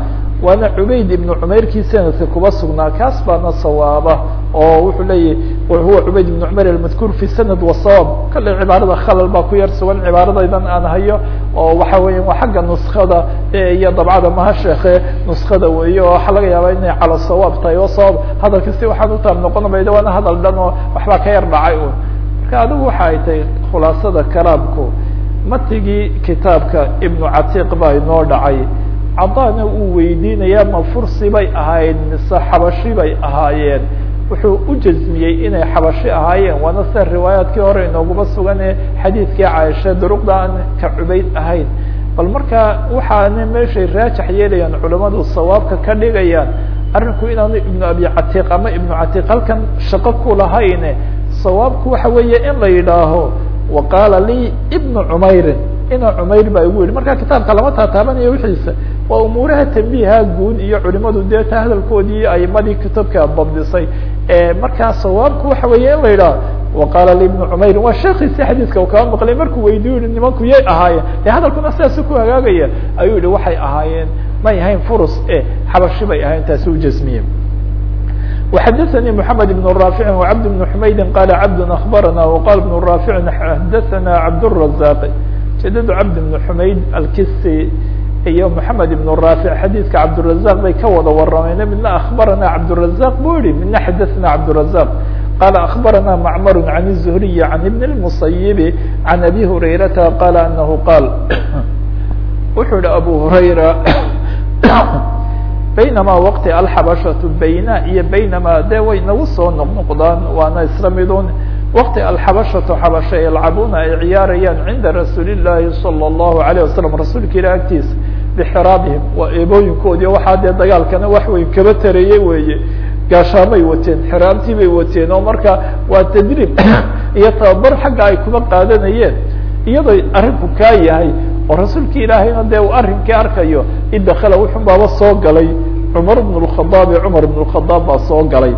waana cubayd ibnu cumayrkii sanadka kuba sugnaa kaas baana sawaaba oo wuxuu leeyahy huwa cubayd ibnu cumar almadkuur fi sanad wasawaab kale cibaarada khalal baa ku yar sugan cibaaradaydan aan hayo oo waxa weya waa xagga nuskada iyo dabcada maha sheeke nuskada weeye oo waxaa laga yaabaa inay cala sawaab tahay oo sawaab hadalka si waxaan utaab noqon mayda waana hadal dhan oo waxbaa ka yar dhacay un marka adigu waxa ay tahay khulaasada kalaamku matigii kitaabka ibnu catiiq baa inoo dhacay cadana uu weydiinaya ma fursi bay ahaayeen mise xabashi bay ahaayeen wuxuu u jazmiyey inay xabashi ahaayeen waana sida riwaayaadkii hore inooguma sugan ee xadiidkii caaisha duruqda aan ka cubayd ahayn bal marka waxaana meeshay raajax yeelayaan culamadu sawaabka ka dhigayaan arrinku inaanu ibnu abi catiiq ama ibnu catiiq halkan shaqo ku lahayne sawaabku waxa weeye in la yidhaaho wa qaala lii ibnu cumairin ina cumayr baa igu yihi marka kitaabka lama taataabanayo wixiisa waa umuuraha tambiiha guud iyo culimadu dee ta hadalkoodii aimadii kitaabka dabdisay markaa sawaabku waxa weeye in la yidhaho waqaala li ibnu cumayrin waa sheekiisi xadiiska u kaba maqlay markuu weydiyo yihi nimanku yay ahaayeen de hadalkuna sidaasu ku hagaagaya ayuu yihi waxay ahaayeen may ahayn furus e xabashi bay ahayn taasi u jasmiye وxdثnي محمد بن رافع وعبد بن حمyد قال عبد أخبرنا وقال بن رافع xdثna عبدالرزاق جدد عبد بن حمayd الkisi iyo محمد بن رافع xadيثka عبدالرزاق bay ka wada warameen midna أخبرنا عبدالرزاق bu yihi midna xdثna عبدالرزاق قال أخبرنا معمر عن الزهري عن بن المصيب عن أبي هريرة قال أنه قال wuxuu hi أبو هريرة baynama waqti alxabashatu bayna iyo baynama de way nagu soo noqnoqdaan waana isla midun waqti alxabashatu xabasha yalcabuuna ay ciyaarayaan cinda rasuuli llaahi salى اllahu alayه wasalam rasuulka ilah agtiisa bixiraabihim waa eebooyinkoodii waxaa dee dagaalkana wax weyn kaba tareeyey weeye gaashaamay wateen xiraabtii bay wateen oo marka waa tadriib iyo tababar xagga ay kuba qaadanayeen iyadoo arrinku kaa yahay oo rasuulka ilaahayna dee uu arrinkii arkayo idakala wuxun baaba soo galay cumar bn اkhadaabi cumar bn اkhadaab baa soo galay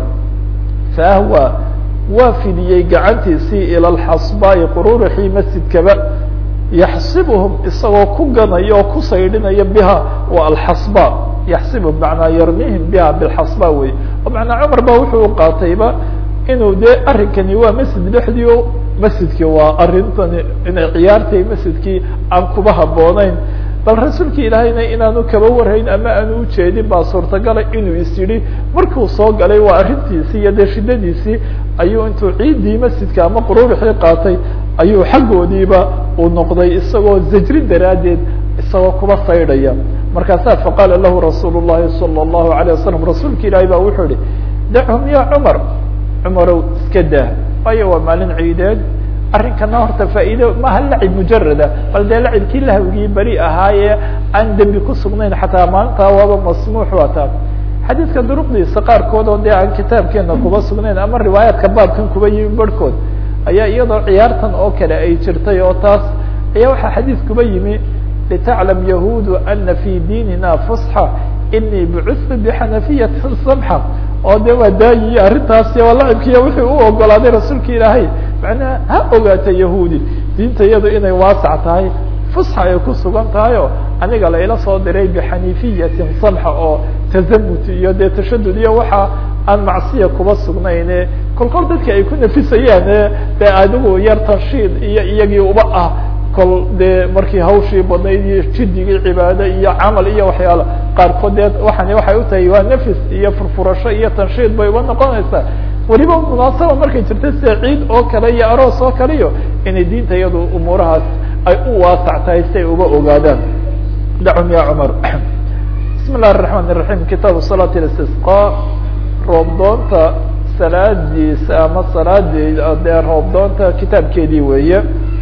faahwa waa fidiyey gacantiisii ila lxasbaai qururixii masjidkaba yaxsibuhum isagoo ku ganaya oo ku saydhinaya biha waa alxasba yaxsibuhum manaa yarmihim biha bilxasba wey oo manaa cumar ba wuxuu qaatayba inuu dee arrinkani waa masjid dhexdii o masjidkii waa arintani inay ciyaartay masjidkii aan kuba habooneyn bal rasuulka ilaahayna inaanu kaba warhayn ama aanu ujeedin baa suurtagala inuu is yidhi markuu soo galay waa arrintiisii iyo dee shidadiisii ayuu intuu ciiddii masjidka ama quruurixii qaatay ayuu xaggoodiiba uu noqday isagoo zajri daraaddeed isagoo kuba saydhaya markaasaa faqaala lahu rasuul llahi salى اllahu alayه wasalam rasuulka ilaahay baa wuxuu yihi dachum ya cumar cumarow iska daa waayo waa maalin ciideed arrinkana horta faa'iido maha lacib mujarada bal dee lacibkii lahawgii beri ahaayee aan dembi ku sugnayn xataa maalintaa waaba masmuux wataa xadiidka duruqdiisa qaarkood oo dee aan kitaabkeena kuba sugnayn ama riwaayaadka baabkan kuba yimi barhkood ayaa iyadoo ciyaartan oo kale ay jirtay oo taas ayaa waxaa xadiis kuba yimi litaclam yahuudu ana fi diinina fusxa inii bucustu bixanafiyati samxa oo de waa daayiyo arrintaasi waa lacibkiiya wuxuu u ogolaaday rasuulka ilaahay macnaha ha ogaata yahuudi diinta iyadu inay waasac tahay fusxa ay ku sugan tahay oo aniga layla soo diray bixanifiyatin samxa oo tazamut iyo dee tashadud iyo waxa aan macsiya kuba sugnayne kolkol dadka ay ku nafisayaan dee adigu yar tanshiid iyo iyagii uba ah kol dee markii hawshii badnayd iyo jidigii cibaado iyo camal iyo waxyaala qaarkood dee waxani waxay utahay waa nafis iyo furfurasho iyo tanshiid bay uba noqonaysaa weliba munaasaba markay jirta sida ciid oo kale iyo aroos oo kale iyo inay diinta iyadu umuurahaas ay u waasac tahay si ay uba ogaadaan dacum ya cumar bismi illahi الرaحman الرaحيم kitaabu salaة الاstisقا roobdoonta salaadiisa ama salaadee dee roobdoonta kitaabkeedii weeye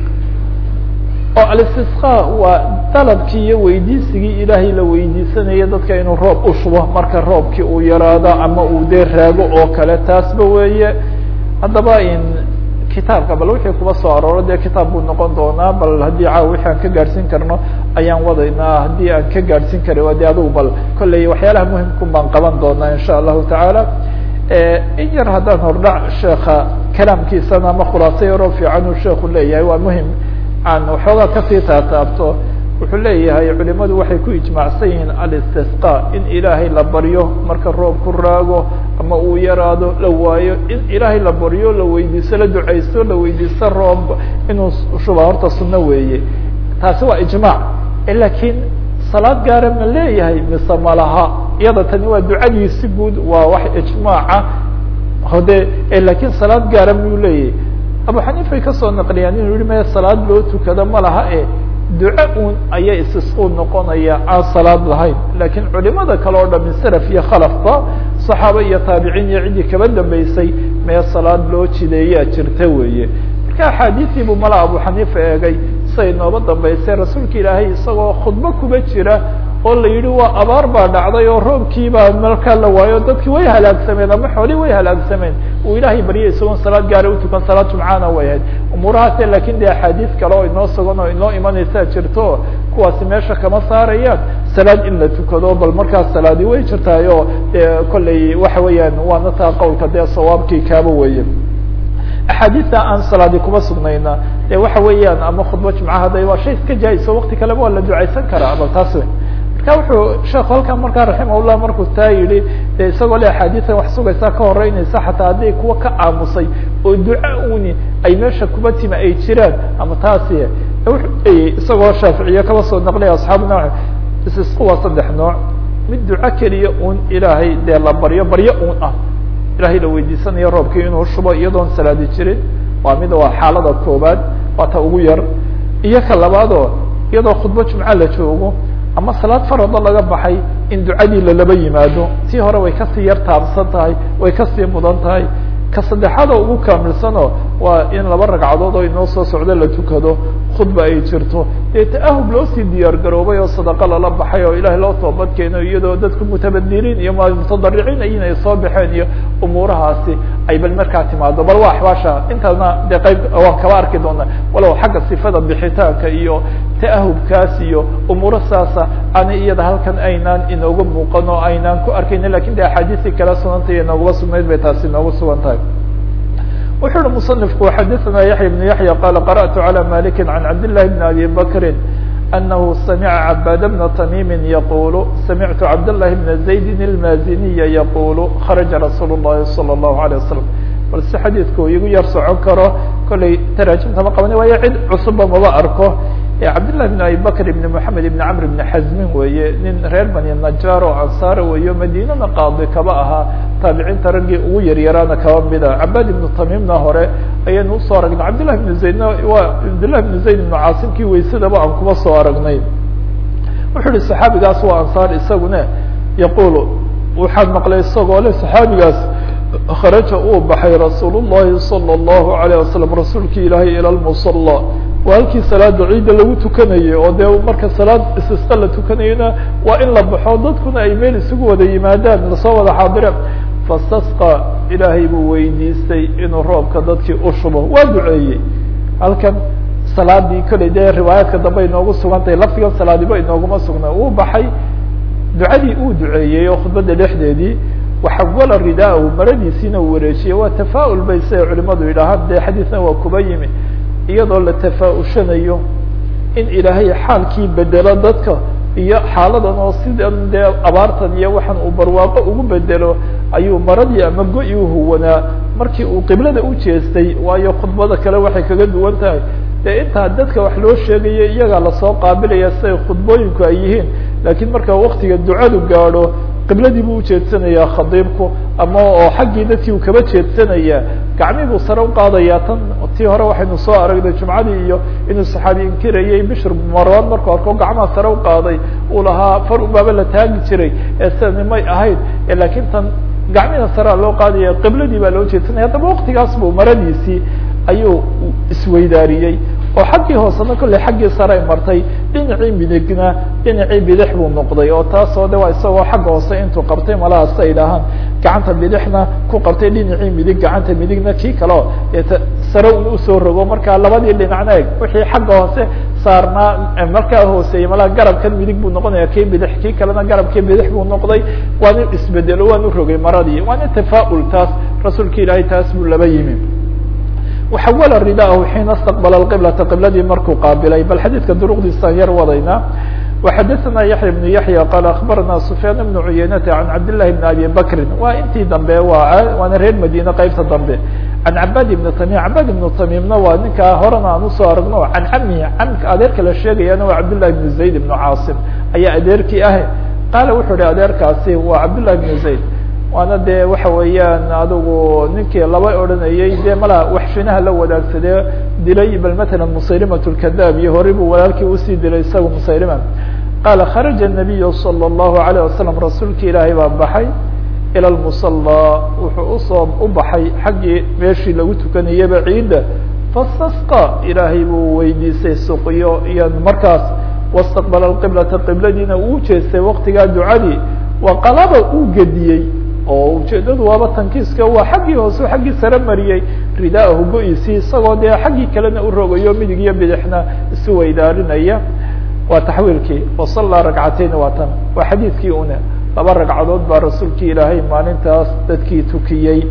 oo alistisqa waa dalabkii iyo weydiisigii ilaahay la weydiisanaya dadka inuu roob u shubo marka roobkii uu yaraado ama uu dee raago oo kale taasba weeye haddaba in kitaabka bal wixii kuba soo arooro dee kitaab buu noqon doonaa bal haddii caawa wixii aan ka gaadhsiin karno ayaan wadaynaa haddii aan ka gaadhsiin kari waa de adugu bal kolley waxyaalaha muhimkun baan qaban doonaa insha allahu tacaala in yar haddaan hordhac sheeka kalaamkiisana ama khulaaso yaroo fiican uu sheeku leeyahay waa muhim aan waxoogaa kasii taataabto wuxuu leeyahay culimadu waxay ku ijmaacsan yihiin alistisqa in ilaahay la baryo marka roob ku raago ama uu yaraado la waayo in ilaahay la baryo la weydiisto la ducaysto la weydiisto roob inuu shuba horta sunno weeye taasi waa ijmaac lakiin salaad gaara ma leeyahay mise malaha iyada tani waa ducadiisi guud waa wax ijmaaca hode lakiin salaad gaara miyuu leeyahay abu xaniifay kasoo naqliyaan inuu yihi maya salaad loo tukado ma laha e duco un ayaa istisquu noqonaya aan salaad lahayn lakiin culimada kale oo dhami salaf iyo khalafba saxaaba iyo taabiciin iyo ciddii kaba dambeysay mee salaad loo jideeyaa jirta weeye marka axaadiisii buu mala abu xaniifa eegay siay nooba dambeysay rasuulka ilaahay isagoo khudbo kuba jira oo la yihi waa abaar baa dhacday oo roobkii baa markaa la waayo dadki way halaagsameen ama xoolii way halaagsameen uu ilaahay baryay isagoon salaad gaara utukan salaad jumcaana way ahayd umuurahaase lakin de axaadiis kale oo inoo sugan oo inoo imanaysaa jirto kuwaasi meesha kama saarayaan salaad in la tukado bal markaas salaadi way jirtaay oo de kolley waxa weeyaan waana taa qowlka dee sawaabkii kaaba weeye axaadiista aan salaadi kuma sugnayna de waxa weeyaan ama khudba jumca hadday waa shay iska jaa-iso wakti kaleba waa la ducaysan karaa bal taas wey marka wuxuu sheekhu halkan markaa raximahullah markuu taa yihi de isagoo le axaadiisan wax sugaysaa ka horeynaysa xataa hadday kuwa ka aamusay oo duca uni ay meesha kuba tima ay jiraan ama taasi wuxuu leeyay isagoo shaaficiye kaba soo naqlaya asxaabuna isisku waa saddex nooc mid duco keliya un ilaahay dee la baryo baryo un ah ilahay la weydiisanayo roobkii inuu shubo iyadoon salaadi jirin waa mid waa xaalada koobaad waa ta ugu yar iyo ka labaadoo iyadoo khudbo jumco la joogo ama salaad farado laga baxay in ducadii lalaba yimaado tii hore way kasii yar taabsan tahay way kasii mudan tahay ka saddexaadoo ugu kaamilsano waa in laba ragcadood oo inoo soo socdo la tukado khudba ay jirto dee ta'ahub loo sii diyaar garoobay oo sadaqo lala baxay oo ilahay loo toobad keeno iyadoo dadku mutabadiriin iyo mutadariciin ayin ay soo baxeen iyo umuurahaasi ay bal markaa timaado bal waa axbaasha intaasna dee qayb waan kaba arki doona walow xagga sifada bixitaanka iyo ta'ahubkaas iyo umuuro saasa ani iyada halkan aynaan inooga muuqan oo aynaan ku arkayna lakin de axaadiistii kala sunantay inoogaba sugnayd bay taasi inoogu sugan tahay wuxuu uhi muصنifku xadثna yaحya بن yaحya qala qarأtu عalى maliki عan cabd لlahi بn abi bakri أnahu samica cabاd bna تmimi yaqul samictu cabd لlahi bna زaydin الmaziniya yaqul kharaja rasuul الlahi salى الlahu عalيه wasalam bal si xadiidku igu yar socon karo kollay taraajimta ma qabani waayo cid cusubba maba arko cabdالlahi بn abi bakr ibn mحamed ibn cmr ibn xazmin weeye nin reer bani najar oo ansaara weeyo madinana qaadi kaba ahaa taabiciinta raggii ugu yaryaraana kaba mida cabad ibnu tamimna hore ayaynu usoo aragnay cabdillahi ibn zaydna waa cabdillahi ibn zayd ibnu caasimkii waysadaba aan kuma soo aragnay wuxuu yihi saxaabigaas waa ansaar isaguna yaqul waxaan maqlay isagoo le saxaabigaas kharaja uu baxay rasuul الlahi salى الlahu عalيه wasalam rasuulki ilaahay ilى lmusala waa halkii salaada ciidda lagu tukanayay oo dee marka salaad istisqa la tukanayona waa in la baxo dadkuna ay meel isugu wada yimaadaan lasoo wada xaadireen fastasqa ilaahay buu weydiistay inuu roobka dadkii u shubo waa duceeyey halkan salaadii kolley dee riwaayaadka dambe inoogu sugan tahay laftigan salaadiba inooguma sugna uu baxay ducadii uu duceeyey oo khudbadda dhexdeedii waxawala ridaahu maradiisiina uu wareejiyey waa tafaaul bay siday culimadu yidhaahaan dee xadiisna waa kuba yimi iyadoo la tafaa-ushanayo in ilaahay xaalkii bedelo dadka iyo xaaladan oo sidan dee abaartan iyo waxaan uu barwaaqo ugu bedelo ayuu maradii ama go-i uhuwanaa markii uu qiblada u jeestay waayo khudbada kale waxay kaga duwan tahay dee intaa dadka wax loo sheegayo iyagaa lasoo qaabilaya siday khudbooyinku ay yihiin laakiin marka waktiga ducadu gaadho qibladii buu ujeedsanayaa khadiibku ama oo xaggii dadkii uu kaba jeedsanayaa gacmii buu sare uqaadayaa tan tii hore waxaynu soo aragnay jumcadii iyo inuu saxaabi inkirayay bishr marwan markuu arko gacmaha sare uqaaday uu lahaa far ubaaba la taagi jiray ee sidani may ahayd laakiin tan gacmihina sarea loo qaadaya qibladii baa loo jeedsanaya haddaba waktigaas buu maradiisii ayuu isweydaariyey oo xaggii hoosena kolley xaggii sare ay martay dhinacii midigna dhinacii bidix buu noqday oo taasoo de waa isagoo xagga hoose intuu qabtay malahaas ay dhahaan gacanta bidixna ku qabtay dhinacii midig gacanta midigna kii kaleo sare un usoo rogo markaa labadii dhinacna eg wixii xagga hoose saarnaa markaa hooseeyey malaha garabkan midig buu noqonaya kii bidix kii kalena garabkii bidix buu noqday waanu isbedelo waanu rogay maradii waana tafaaul taas rasuulka ilaahay taas buu laba yimi waxawala ridaahu xiina istaqbala qiblata qibladii markuu qaabilay bal xadiidka duruqdiisaan yar wadaynaa وxadثna yaحya بن yaحyى qال aخbarana سfyaan بن cuyaynata عan cabd للahi بn abi bakri waa intii dambe waana reer madine qeybta dambe can cabad ibn tamim cabad ibn tamimna waa ninkaa horena aan usoo aragno can camihi camka adeerka la sheegayana waa cabd لlahi بn zayd بn caasim ayaa adeerkii ah qaala wuxuu hi adeerkaasi waa cabd لlahi بn zayd waana dee waxa weeyaan adigu ninkii laba odhanayey dee mala waxshinaha la wadaagsadee dilay bal matala musaylimat lkadaab iyo horey buu walaalkii usii dilay isaga musaylima qaala kharaja الnabiyu salى الlahu عalيه wasalam rasuulki ilaahay baa baxay ilى lmusala wuxuu usoo u baxay xaggii meeshii lagu tukanayaba ciidda fastasqa ilaahay buu weydiisay suqyo iyo markaas wastaqbala qiblata qibladiina uu jeestay waktigaa ducadii waqalaba uu gediyey oo ujeedadu waaba tankiiska waa xaggii hoose xaggii sare mariyey ridaahu go-isii isagoo dee xaggii kalena u rogayo midig iyo bidixna isu weydaarinaya waa taxwiilkii wasallaa ragcateyn waa tan waa xadiidkii une laba ragcadood baa rasuulkii ilaahay maalintaas dadkii tukiyey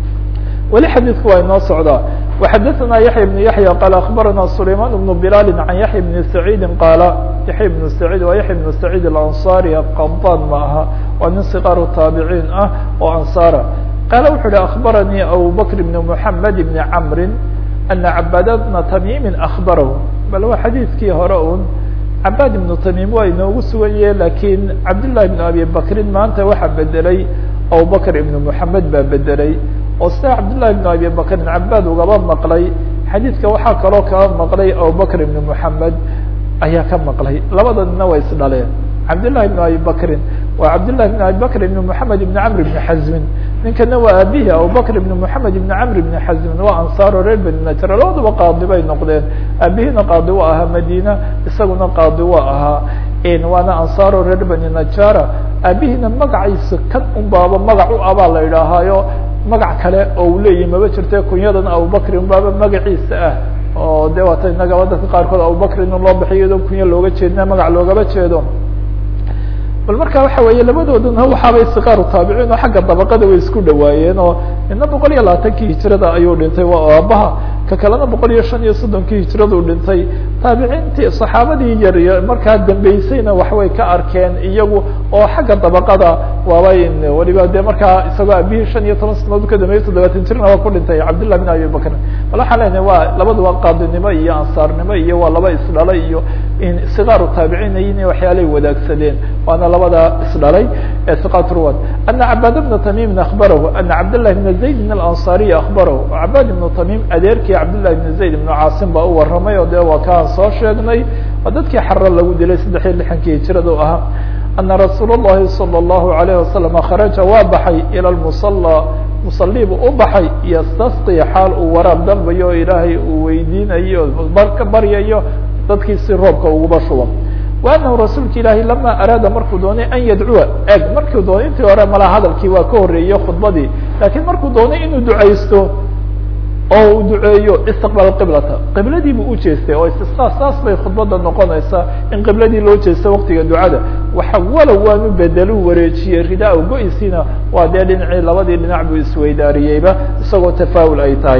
weli xadiidku waa inoo socdaa وxadثna yaحya بن yaحyى qال aخbarana سlayman بن بlal عan yaحya بن سacيidi qaala yaحya بن سacيid waa yaحya بن سacيid الأnصarي qadاn ma aha waa nin صqاar taabiciin ah oo anصara qaala wuxu uhi aخbaranii abu bkr بn mحamed بn cmri أna cabad بna تmimi aخbarah bal waa xadiidkii hore un cabad iبnu تmim waa inoogu sugaye lakin cabdالlahi بn abi bakrin maanta waxaa bedelay abu bkr iبn mحamed baa bedelay oo sida cabdالlahi بn abi bakrin cabad ugaba maqlay xadiidka waxaa kaloo kaba maqlay abubakr ibn mحamed ayaa ka maqlay labada nina way isdhaleen cabdالlahi بn abi bakrin waa cabdالlahi بn abi bakr ibn mحamed ibn cmr ibn xazmin ninkana waa abihi abubakr ibn mحamed ibn cmr ibn xazmin waa ansaaro reer beni najr labadaba qaadi bay noqdeen abihina qaadi wa ahaa madina isaguna qaadi wa ahaa waana ansaaro reer beni najara abihina magaciisa kan un baaba magac u abaa la idhaahaayo magac kale oo uu leeyahi maba jirte kunyadan abubakrin baaba magaciisa ah oo de waata inagaba dadka qaarkood abubakrin in loo bixiyo iyadoo kunya looga jeedna magac loogaba jeedo bal marka waxa weeye labadooduna waxaabay siqaaru taabiciin oo xagga dabaqada way isku dhawaayeen oo ina boqol iyo labaatankii hijrada ayuu dhintay waa aabaha ka kalena boqol iyo shan iyo soddonkii hijraduu dhintay taabiciintii saxaabadii yar markaa dambeysayna waxbay ka arkeen iyagu oo xagga dabaqada waabay waliba de markaa isagoo abihii shan iyo toban sanadood ka dambeeyey toddobaatan jirna waa ku dhintay cabdillah bin abi bakr bal waxaan leenahay waa labaduba qaadinimo iyo ansaarnimo iyo waa laba isdhalay iyo sigaaru taabiciin in waxyaalay wadaagsadeen waana labada isdhalay ee siqat ruwad ana cabad bna tamimin akbarahu ana cabdالlahi bna zayd bn alanصariy akbarahu cabad ibnu tamim adeerkii cabdالlahi bn zayd ibnu caasim baa u waramay oo de waa kaan soo sheegnay waa dadkii xaro lagu dilay saddex iyo lixankii hijrada u ahaa ana rasuul الlahi salى الlahu عalيه wasalam kharaja waa baxay ilى muصalى musalibu u baxay ystasqi xaal uu waraab dalbayo o ilaahay uu weydiinayo ka baryayo dadkii si roobka uguba shuba wa anahu rasuulka ilaahi lama araada markuu doonay an yadcuwa eg markuu doonay intii hore mala hadalkii waa ka horreeyey khudbadii lakiin markuu doonay inuu ducaysto oo uu duceeyo istiqbal qiblata qibladii buu ujeestay oo istisqa saas bay khudbada noqonaysaa in qibladii loo jeesto waktiga ducada waxa walow waanu bedelu wareejiyey ridaa go-isiina waa dee dhinacii labadii dhinac buu isweydaariyeyba isagoo tafaawul ay tahay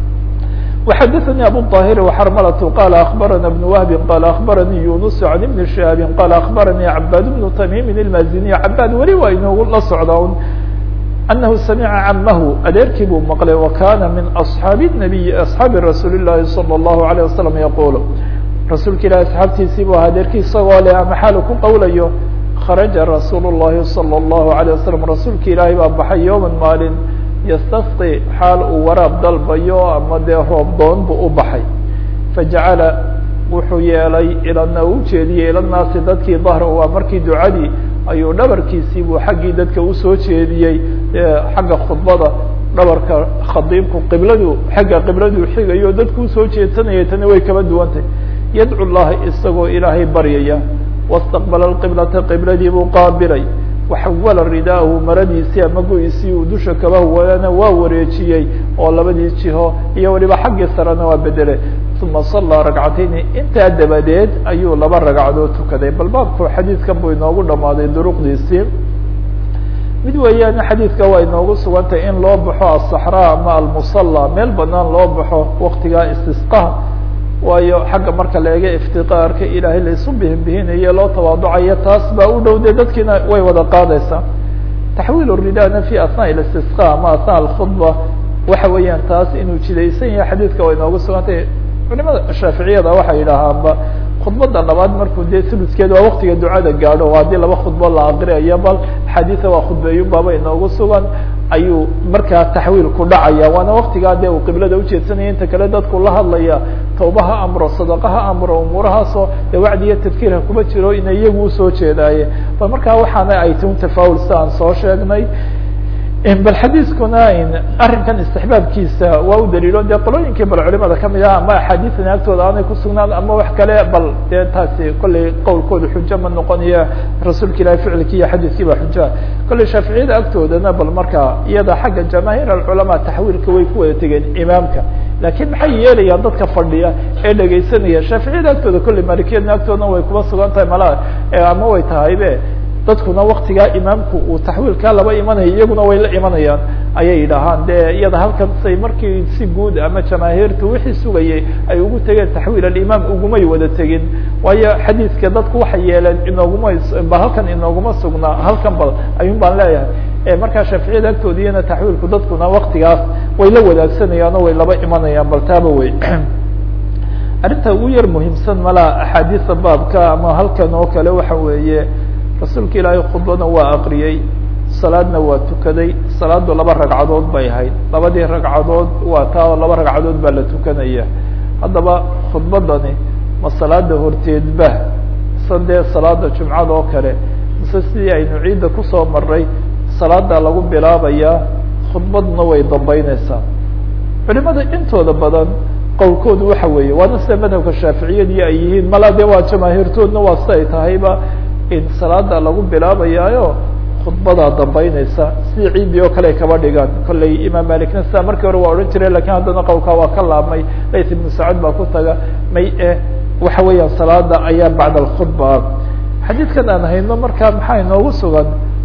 وxadثnي abو الطاhر وxrmlة qال أخبرnا بن وهب qال أخبرني يuنس عن بن شهاب qال أخبرني عباd بن تميم المازني عباd weli waa inoogu la socda أنه سمع عمه adeerkii buu mqلay وkاna min أصحاaب النبي أصحاaب رasuuل اللahi صلى الله عليه وسلم يقول rasuulka ilah أصxaabtiisii bu adeerkii isagoo le ama xaal ku qowlayo خرaجa رasuul الlahi صلى الله عليه وسلم rasuulka ilaahay baa baxay yوما maalin ystasqi xaal uu waraab dalbayo ama dee roob doon buu u baxay fajacala wuxuu yeelay ilana u jeediyey ila naasi dadkii dahra waa markii ducadii ayuu dhabarkiisii buu xaggii dadka usoo jeediyey xagga khudbada dhabarka khadiibku qibladu xagga qibladuu xigayo dadku usoo jeedsanaya tani way kaba duwantay yadcu llaha isagoo ilaahay baryaya wastaqbala qiblata qibladii buu qaabilay waxawala ridaahu maradiisii ama go-isii uu dusha kaba huwadana waa wareejiyey oo labadii jiho iyo waliba xaggii sarena waa bedelay uma sallaa ragcatayni intaa dabadeed ayuu laba ragcadood tukaday bal baabku xadiidkan buu inoogu dhamaaday duruqdiisii mid weeyaan xadiidka waa inoogu sugantay in loo baxo aلصaxraa ama almusala meel banaan loo baxo waktigaa istisqaha waayo xagga marka la eega iftiqaarka ilaahay laisu bihinbihinayo loo tawaaducayo taas baa u dhow de dadkiina way wada qaadaysaa taxwiil ridana fi asnaa istisqa ama asnaa alkhudba waxa weeyaan taas inuu jidaysan yahay xadiidka way inoogu sugantay culimada shaaficiyada waxay yidhaahaanba khudbada labaad markuu dee suluskeed waa waktiga ducada gaadho haddii laba khudbo la aqriyayo bal xadiisa waa khudbeeyun baaba inoogu sugan ayuu markaa taxwiil ku dhacaya waana waktigaa dee uu qiblada ujeedsanaya inta kale dadku la hadlaya tawbaha amro sadaqaha amro umuurahaasoo dee wacdi iyo tadkiirha kuma jiro ina iyagu usoo jeedaaye bal markaa waxaana ay tun tafaawul si aan soo sheegnay bal xadiiskuna arrinkan istixbaabkiisa waa u daliilo dee qolooyinkii bal culimada kamid ah ama axaadiisan agtooda aanay kusugnaan ama wax kale bal dee taasi kollay qowlkooda xujo ma noqonaya rasuulka ilahi ficilki iyo xadiiskii ba xujoa kollay shaaficiyada agtoodana bal markaa iyada xagga jamaahiir alculamaa taxwiilka way ku wada tegeen imaamka lakin maxay yeelayaan dadka fadhiya ee dhegaysanaya shaaficiyada agtooda kollay malikiyadna agtoodana way kuba sugan tahay mala ama way tahaybe dadkuna waktigaa imaamku uu taxwiilkaa laba imanaya iyaguna way la imanayaan ayay yidhaahaan de iyada halkan say markii si guud ama jamaahiirtu wixii sugayay ay ugu tegeen taxwiil alimaam ugumay wada tegin waayo xadiidka dadku waxay yeeleen inooguma bal halkan inooguma sugnaa halkan bal ayuun baan leeyahay markaa shaaficiyada agtoodiyana taxwiilku dadkuna waktigaas way la wadaagsanayaan oo way laba imanayaan bal taaba wey arrinta ugu yar muhiimsan malaa axaadiisa baabka ama halkan oo kale waxa weeye rasuulka ilaahay khudbadna waa aqriyey salaadna waa tukaday salaadu laba ragcadood bay ahayd labadii ragcadood waa taa laba ragcadood baa la tukanaya haddaba khudbadani ma salaada horteedba mise dee salaada jumcada oo kale mise sidii aynu ciidda kusoo maray salaada lagu bilaabayaa khudbadna way dambeyneysaa culimada intooda badan qowlkoodu waxa weeye waana sida madhabka shaaficiyadii ay yihiin mala de waa jamaahiirtoodna waa si ay tahayba in salaada lagu bilaabayaayo khudbadaa dambeyneysa sidii ciidii oo kale ay kaba dhigaan kollay imaam malikna sidaa markii hore waa odhan jiray lakin haddana qowlkaa waa ka laabmay layt ibnu sacud baa ku taga may e waxa weeyaan salaada ayaa bacda alkhudba xadiidkan aan hayno markaa maxaa inoogu sugan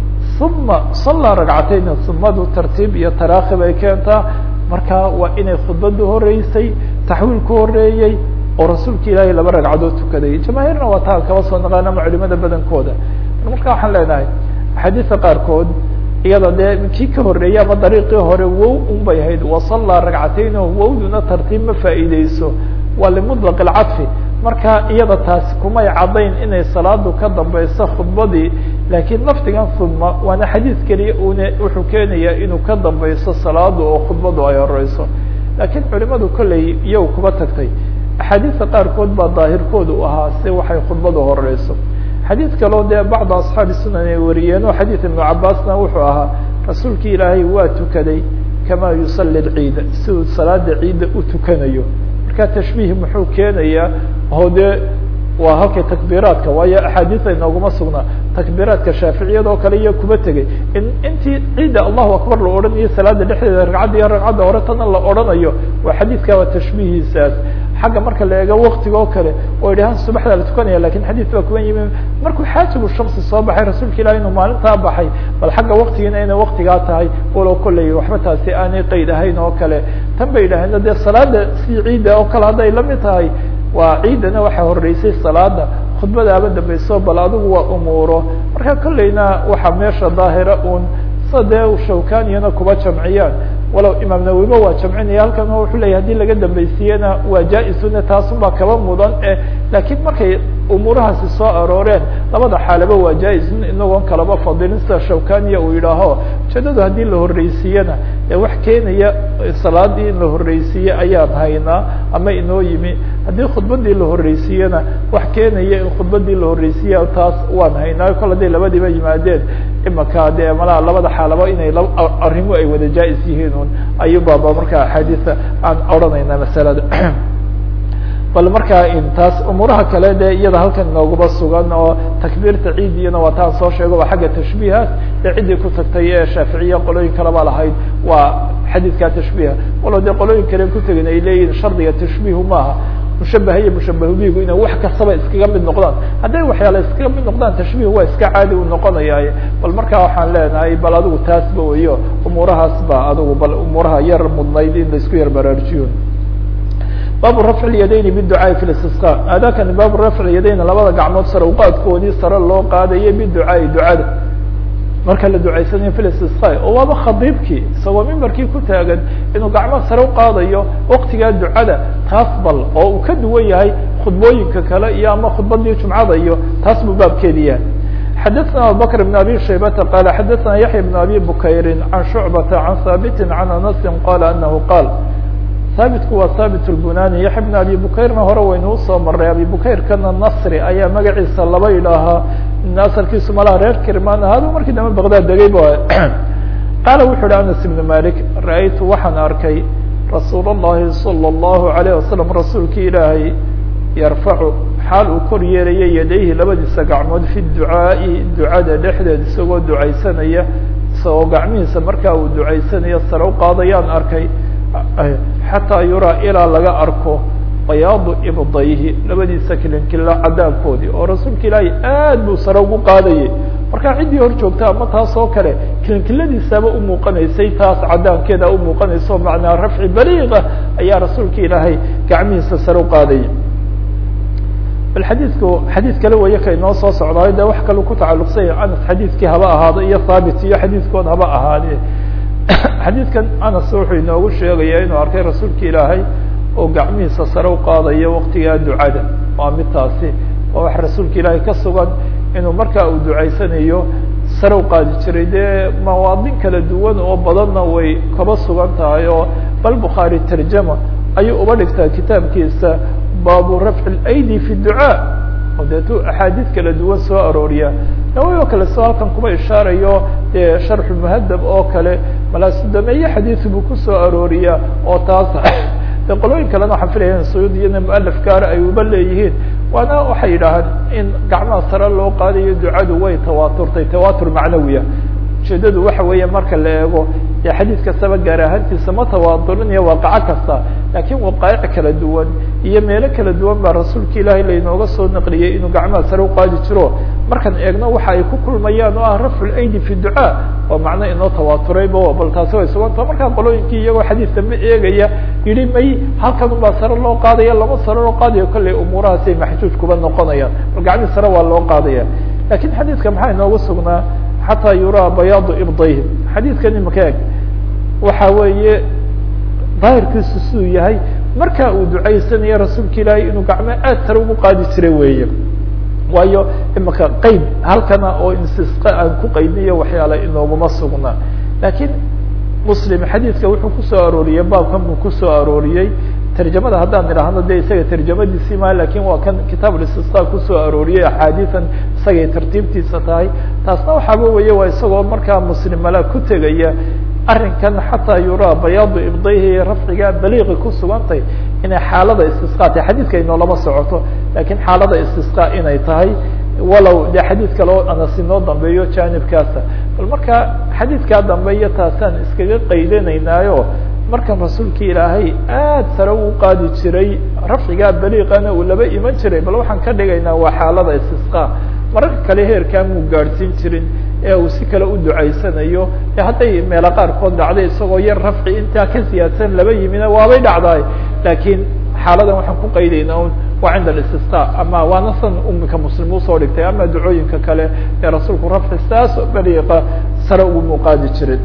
uma sallaa ragcatayn sumadu tartiib iyo taraakib ay keentaa marka waa inay khudbadu horeysay taxwiil ku horeeyey oo rasuulka ilaahay laba ragcadood tukaday jamaahiirna waa taa kaba soo naqaan ama culimada badankooda marka waxaan leenahay axaadiisa qaarkood iyada dee kii ka horeeyey ama dariiqii hore wow un bay ahayd wasallaa ragcatayn o wowduna tartiib ma faa'iideyso waa limutlaq alcadfi marka iyada taasi kumay caddayn inay salaadu ka dambeyso khudbadii laakiin lafdigan uma waana xadiid keliya une wuxuu keenayaa inuu ka dambeyso salaadu oo khudbadu ay horeyso laakiin culimadu kolley iyagu kuba tagtay axaadiista qaarkood baa daahirkooda u ahaa si waxay khudbadu horeyso xadiid kaloo dee bacda asxaabi sunan ay wariyeen oo xadiid ibnu cabaasna wuxuu ahaa rasuulki ilaahay waa tukaday kamaa yusali lciida siduu salaada ciidda u tukanayo marka tashbiih muxuu keenayaa oo dee waa halkay takbiiraadka waayo axaadiis ay nooguma sugnaa takbiiraadka shaaficiyada oo kale iyo kuba tegay in intii ciidda allahu akbar la odhanayo salaada dhexdeeda ragcadda iyo ragcadda hore tana la odhanayo waa xadiidka waa tashbiihiisaas xagga marka la eego waktiga oo kale oo idhahaan subaxdaa la tukanaya lakin xadiis baa kuban yimi markuu xaajibu shamsi soo baxay rasuulka ilahi inuu maalintaa baxay bal xagga waktigiina inay waktigaa tahay walow kolley waxba taasi aanay qeyd ahayn oo kale tan bay idhaheen dee salaada si ciidda oo kale hadday lamid tahay waa ciidana waxaa horeysay salaada khudbadaaba dambeyso bal adigu waa umuuro marka kolleyna waxaa meesha daahira un sa dee shawkaniyana kuba jamciyaan walow imaam nawiba waa jamcinaya halkan wuxuu leyahy hadii laga dambaysiiyena waa jaa-isuna taasun baa kaba mudan e laakiin markay umuurahaasi soo arooreen labada xaalaba waa jaa-isun inagoon kalaba fadilin sida shawkaniya uu yidhaaho ujeedadu haddii la horreysiiyena ee wax keenaya salaadii in la horreysiiye ayaan haynaa ama inoo yimi haddii khudbadii la horreysiiyena wax keenaya in khudbadii la horreysiiya taas waan haynaa kol hadday labadiiba yimaadeen imaka dee malaha labada xaalaba inay arrimo ay wada jaa-is yihiin un ayubaaba markaa axaadiisa aan odhanayna masalada bal markaa taas umuuraha kale de iyada halkan inoogaba sugan oo takbiirta ciidiyana waa taan soo sheego waa xagga tashbiihaas ee ciddii ku tagtay ee shaaficiya qolooyin kaleba lahayd waa xadiidka tashbiiha walo dee qolooyin kale ku tegin ay leeyihin shardiga tashbiihu maaha mushabaha iyo mushabahubigu inay wax kastaba iskaga mid noqdaan hadday waxyaala iskaga mid noqdaan tashbiih waa iska caadi u noqonayaaye bal markaa waxaan leenahay bal adigu taasba weyo umuurahaas ba adigu bal umuuraha yar mudnayd in laisku yar baraarujiyo baabu rafci lyadayni biducaai fi listisqa aadaakani baabu rafci lyadayn labada gacmood sare uqaadkoodii sare loo qaadayo biducaai ducada marka la ducaysanayo fi listisqa oo waaba khadiibkii isagoo mimbarkii ku taagan inuu gacmo sare uqaadayo waktigaa ducada taas bal oo uu ka duwan yahay khudbooyinka kale iyo ama khudbadii jumcada iyo taas buu baabkeedi yahay xadaثna abubakr بn abi shaybata qala xadaثna yaحya بn abi bukayri can shucbata can haabiti can anasi qala anahu qaal haabitku waa haabit اlbunani yaxya bn abi bukayrna hore waynu usoo maray abi bukayrkana nasri ayaa magaciisa laba idhaahaa asalkiisu malaha reer kirman ahaadu markii dambe baqdad degay ba qaala wuxu uhi anas ibn malik ra-aytu waxaan arkay rasuul اllahi salى اllahu alayh wasalam rasuulkii ilaahay yarfacu xaal uu kor yeelaya yadayhi labadiisa gacmood fi ducaa'i ducada dhexdeed isagoo ducaysanaya isagoo gacmihiisa markaa uu ducaysanayo sare uqaadayaan arkay xataa yuraa ilaa laga arko bayaadu ibdayhi labadiisa kilinkila cadaabkoodii oo rasuulka ilaahay aad buu sare ugu qaadayay markaa ciddii hor joogta ama taas oo kale kilinkiladiisaba umuuqanaysay taas cadaabkeeda umuuqanayso macnaa rafci baliiqa ayaa rasuulka ilaahay gacmihiisa sare uqaadayay bal xadiidku xadiid kale weeye ka inoo soo socdaayo de wax kalu ku tacalluqsanya anas xadiidkii haba ahaado iyo thaabit iyo xadiidkood haba ahaade xadiidkan anas wuxuu inoogu sheegaya inuu arkay rasuulka ilaahay oo gacmihiisa sare uqaadayo waktigaa ducada waa mid taasi waa wax rasuulka ilaahay ka sugan inuu markaa uu ducaysanayo sare uqaadi jiray dee mawaadin kala duwan oo badanna way kaba sugan tahay oo bal bukhaari tarjama ayuu uba dhigtaa kitaabkiisa baabu rafci اlaydi fi ducaa oo deetu axaadiid kala duwan soo arooriya nawawi oo kale soo halkan kuma ishaarayo dee sharxu muhadab oo kale malaasudameeye xadiid buu kusoo arooriya oo taas de qolooyin kalena waxaan filaya suyuud iyana mualaf gaara ay uba leeyihiin waana waxay yidhaahaan in gacmaha sare loo qaadayo ducadu way tawaaturtay tawatur macnawiya ujeedadu waxa weeye marka la eego dee xadiid kastaba gaar ahaantiisa ma tawaaturinayo waaqaco kasta laakiin waqaa'ic kala duwan iyo meelo kala duwan baa rasuulka ilaahay lainooga soo naqliyey inuu gacmaha sare uqaadi jiro markaan eegno waxa ay ku kulmayaan oo ah rafcu laydi fi ducaa oo macno inoo tawaaturayba bal taasi way suganta markaa qolooyinkii iyagoo xadiidka ma eegaya yihi may halkan ubaa sare loo qaadaya lama sare loo qaadayo kollay umuurahaasay maxjuuj kuba noqonayaan bal gacmii sare waa loo qaadaya lakin xadiidka maxaa inoogu sugnaa xataa yuraa bayaadu ibdayhim xadiidkan imaka eg waxa weeye daahirkiisu siduu yahay marka uu ducaysanayo rasuulka ilaahay inuu gacmo aad sare ugu qaadi jiray weeye waayo imaka qeyd halkana oo insisqa aan ku qaydniyo waxyaala inooguma sugna lakiin muslim xadiidka wuxuu kusoo arooriyey baabkan buu kusoo arooriyey tarjamada haddaan idhaahno de isaga tarjamadiisii ma lakin waa kan kitaab istisqa kusoo arooriyey axaadiian isagay tartiibtiisa tahay taasna waxaaba weye waa isagoo markaa muslim mala ku tegaya arrinkan xataa yuraa bayaadu ibdayhi rafciga baliiqi ku sugantay inay xaalada istisqa tahay xadiidka inoolama socoto lakin xaalada istisqa inay tahay walow de xadiid kale oo anas inoo dambeeyo janibkaasa bal marka xadiidkaa dambeeyo taasaan iskaga qaydanaynaayo markan rasuulka ilaahay aad sare u qaadi jiray rafcigaa baliiqana uu laba iman jiray bal waxaan ka dhigaynaa waa xaalada istisqa mararka kale heerkaa muu gaadhsiin jirin ee uu si kale u ducaysanayo e hadday meelo qaarkood dhacday isagoo yar rafci intaa ka siyaadsan laba yimina waabay dhacdaay lakiin xaaladan waxaan ku qaydaynaa un waa cinda alistisqa ama waana san umika muslim usoo dhigtay ama ducooyinka kale ee rasuulku rafci saas baliiqa sare ugu muuqaadi jiray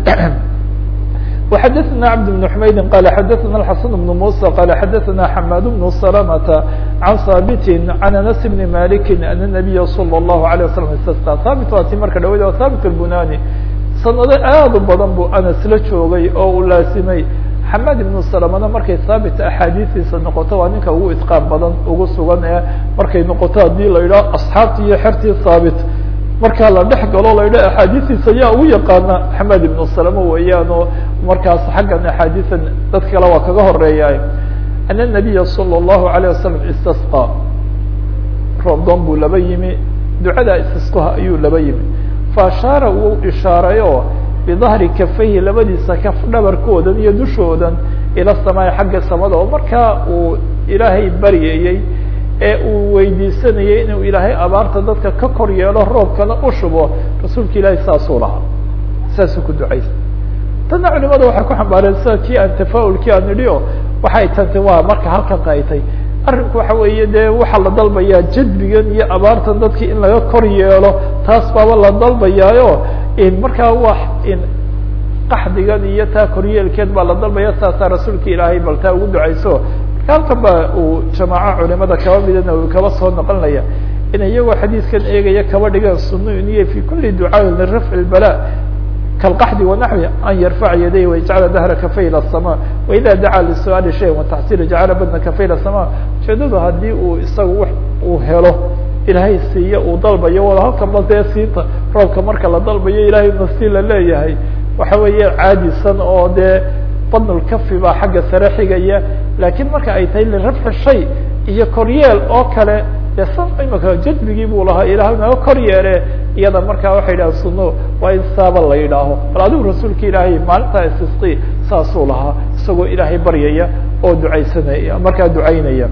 وxdثna cبد بن حmaydi qال xdثna الحسن بن موسى qال xdثna حmاd بن سلمة عن hاbت عن أنس بن مالك أن النبي صلى الله عليه وسلم اsتسقى hاbت waa ti marka dhawad o hاbت البناني sanado aad u badan buu anas la joogay oo uu laasimay xamad ibnu salamana markay haabit axaadiistiisa noqoto waa ninka ugu itqaan badan ugu sugan ee markay noqoto haddii la yidhaho asxaabtii iyo xertii haabit markaa la dhex galo la yidhaho axaadiistiisa yaa ugu yaqaana xamad ibnu salama weeyaan oo markaas xaggan axaadiisan dad kale waa kaga horeeya ana nabiya salى الlahu عalيه wasalam istasqa roobdoon buu laba yimi ducada istisqaha ayuu laba yimi faashaara wuu ishaaray oo bidahri kafayhi labadiisa kaf dhabarkoodan iyo dushoodan ila samaai xagga samada oo markaa uu ilaahay baryayey ee uu weydiisanayay inuu ilaahay abaarta dadka ka kor yeelo roobkana u shubo rasuulka ilaahay saasuu lahaa saasuu ku ducaysa tanna culimada waxay ku xambaareen sida kii aan tafaulkii aan nidhi o waxay tantay waa marka halkan qaytay arrinku waxa weeye dee waxaa la dalbayaa jadbigan iyo abaartan dadkii in laga kor yeelo taas baaba la dalbayaayo markaa wa qaxdigan iyo taa koryeelkeed baa la dalbaya saasaa rasuulka ilaahay bal taa ugu ducayso marka halkan ba uu jamaaco culimada kaba midana uu kaba soo noqonaya in iyagoo xadiiskan eegaya kaba dhigaan suno iniyo fi kuli ducaaءi lirafci اbala kalqaxdi wanaxwi an yarfaca yaday wayajcala dahra kafay ilى الsama waida dacaa lisuaali shayin wataxsili jacala badna kafay ilى الsama ujeedadu haddii uu isagu uu helo ilaahay siiye uu dalbayo wala halkanba dee siinta roobka marka la dalbayo ilahay nasi la leeyahay waxa weeye caadisan oo dee badnulkafi baa xagga sare xigaya lakin marka ay tahay lirafci shay iyo koryeel oo kale de san imaka jadbigii buu lahaa ilahay naga kor yeele iyada markaa waxay yidhaha suno waa in saaba la yidhaaho bal adigu rasuulka ilaahay maalintaa istisqi saasuu lahaa isagoo ilaahay baryaya oo ducaysanaya markaa ducaynaya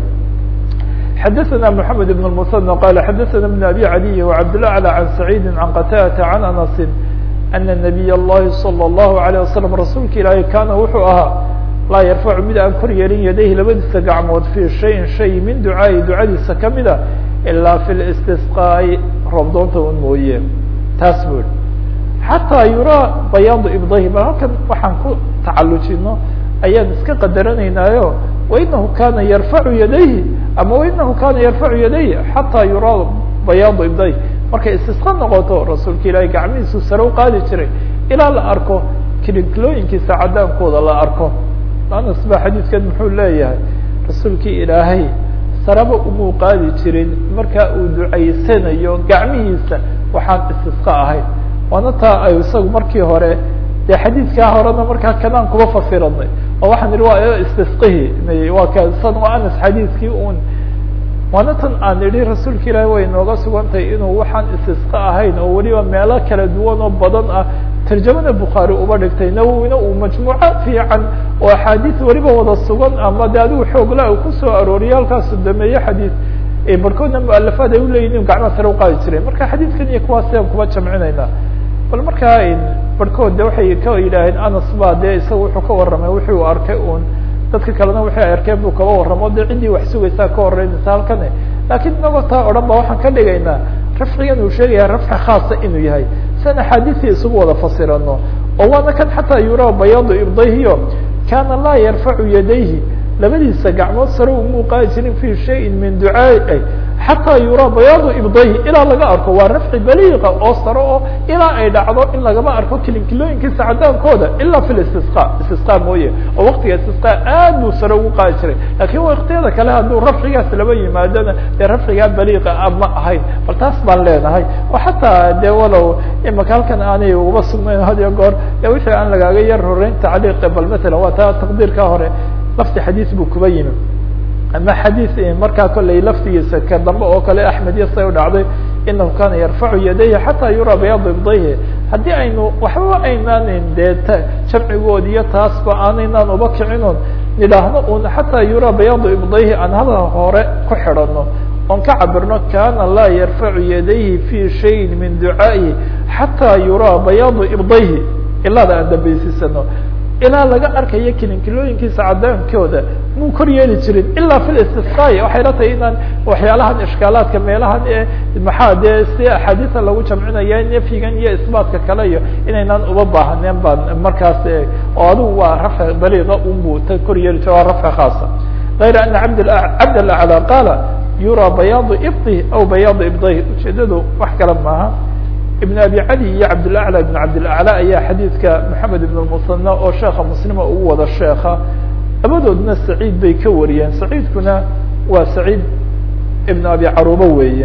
xadaثna mحamed بن المثنى qال xadaثna بن abي عaliي وcabdالأعلى عan سacيidi عan qtاdة عan أنس أن نبي الlahi صلى الlه عليه وسلم rasuulka ilaahay kana wuxuu ahaa laa yarfacu mid aan kor yeelin yadayhi labadiisa gacmood fii shayin shay min ducaa'i ducadiisa kamida ilaa fi listisqaa'i roobdoonta un mooye taas bui xataa yuraa bayaadu ibdahi bal halkan waxaan ku tacalujino ayaan iska qadaranaynaayo wainahu kana yarfacu yadayhi ama wainahu kana yarfacu yadayhi xataa yuraa bayaadu ibdahi markay istisqa noqoto rasuulka ilaahay gacmihiisu sare u qaadi jiray ilaa la arko kiliklooyinkiisa cadaankooda la arko anas ba xadiidkan muxuu leeyahay rasuulkii ilaahay saraba umuu qaadi jirin marka uu ducaysanayo gacmihiisa waxaan istisqa ahayn waana taa ay isagu markii hore dee xadiidkaa horena markaa kanaan kuba fasiranay oo waxaan idhi waa istisqihi waa kasan waa anas xadiidkii un waana tan aan idhi rasuulka ilaahay way nooga sugantahay inuu waxaan istisqa ahayn oo weliba meelo kala duwan oo badan ah tarjamada bukhaari uba dhigtay nawowina uu majmuuco fiican oo axaadiis weliba wada sugan ama de adigu xoogla u kusoo arooriye halkaasu dameeye xadiis barkoodna mualafaad ay uleeyihin inu gacmaha sare uqaadi jireen marka xadiidkan iyo kuwaas ayaan kuba jamcinayna bal markaa barhkood de waxay ka yidhaaheen anas ba dee isaga wuxuu ka warramay wuxuu arkay un dadka kalena waxay ay arkeen buu kaba warramo de ciddii wax sugaysaa ka horeynaysa halkane lakiin inagoo taa o dhan ba waxaan ka dhigaynaa rafcigan uu sheegaya rafci khaasa inuu yahay sian axaadiisii isugu wada fasirano oo waana kan xataa yuraa bayaadu ibdayhiyo kana laa yarfacu yadayhi labadiisa gacmood sare umuu qaadi jirin fi shayin min ducaai xataa yuraa bayaadu ibdayhi ilaa laga arko waa rafci baliiqa oo sare oo ilaa ay dhacdo in lagama arko kilinkilooyinkiisa cadaankooda ilaa fi istisqa istisqa mooye oo waktiga istisqa aad buu sare ugu qaadi jiray lakin waktiyada kale hadduu rafcigaas laba yimaadona dee rafcigaa baliiqa a ma ahayn bal taas baan leenahay oo xataa dee walow imaka halkan aanay uba sugnayn had iyo goor de wixii aan lagaaga yar horeyn tacliiqa bal matalan waa taa taqdiirka hore lafti xadiis buu kuba yimi ama xadiis markaa kollay laftigiisa ka dambe oo kale axmed iyo say u dhacday inahu kana yarfacu yadayhi xataa yuraa bayaadu ibdayhi haddii aynu waxbaba aynaanin dee jamcigood iyo taasba aanaynaan uba kicinoon nidhaahno un xataa yuraa bayaadu ibdayhi aan hadal hore ku xidhano oon ka cabirno kana laa yarfacu yadayhi fi shayin min ducaa'ihi xataa yuraa bayaadu ibdayhi ilaada aan dambaysiisano ilaa laga arkayo kilinkilooyinkiisa cadaankooda muu kor yeeli jirin ilaa fi istisqaai waxay la tahay inaan waxyaalahan ishkaalaadka meelahan ee maxaa dee si axaadiisa lagu jamcinaya nafyigan iyo isbaatka kale iyo inaynaan uba baahaneen baan markaas oo adigu waa rafci baliiqa unbu ta kor yeeli jiro waa rafci khaasa غayra ana abd cabd alaclى qaala yuraa bayaadu ibdi aw bayaadu ibdayh ujeedadu wax kale maaha ibn abi cali iyo cabdilaclى ibn cabdilaclى ayaa xadiidka maxamed ibn musanى oo sheeka muslima ugu wada sheeka labadoodna saciid bay ka wariyeen saciidkuna waa saciid ibn abi caruba weeye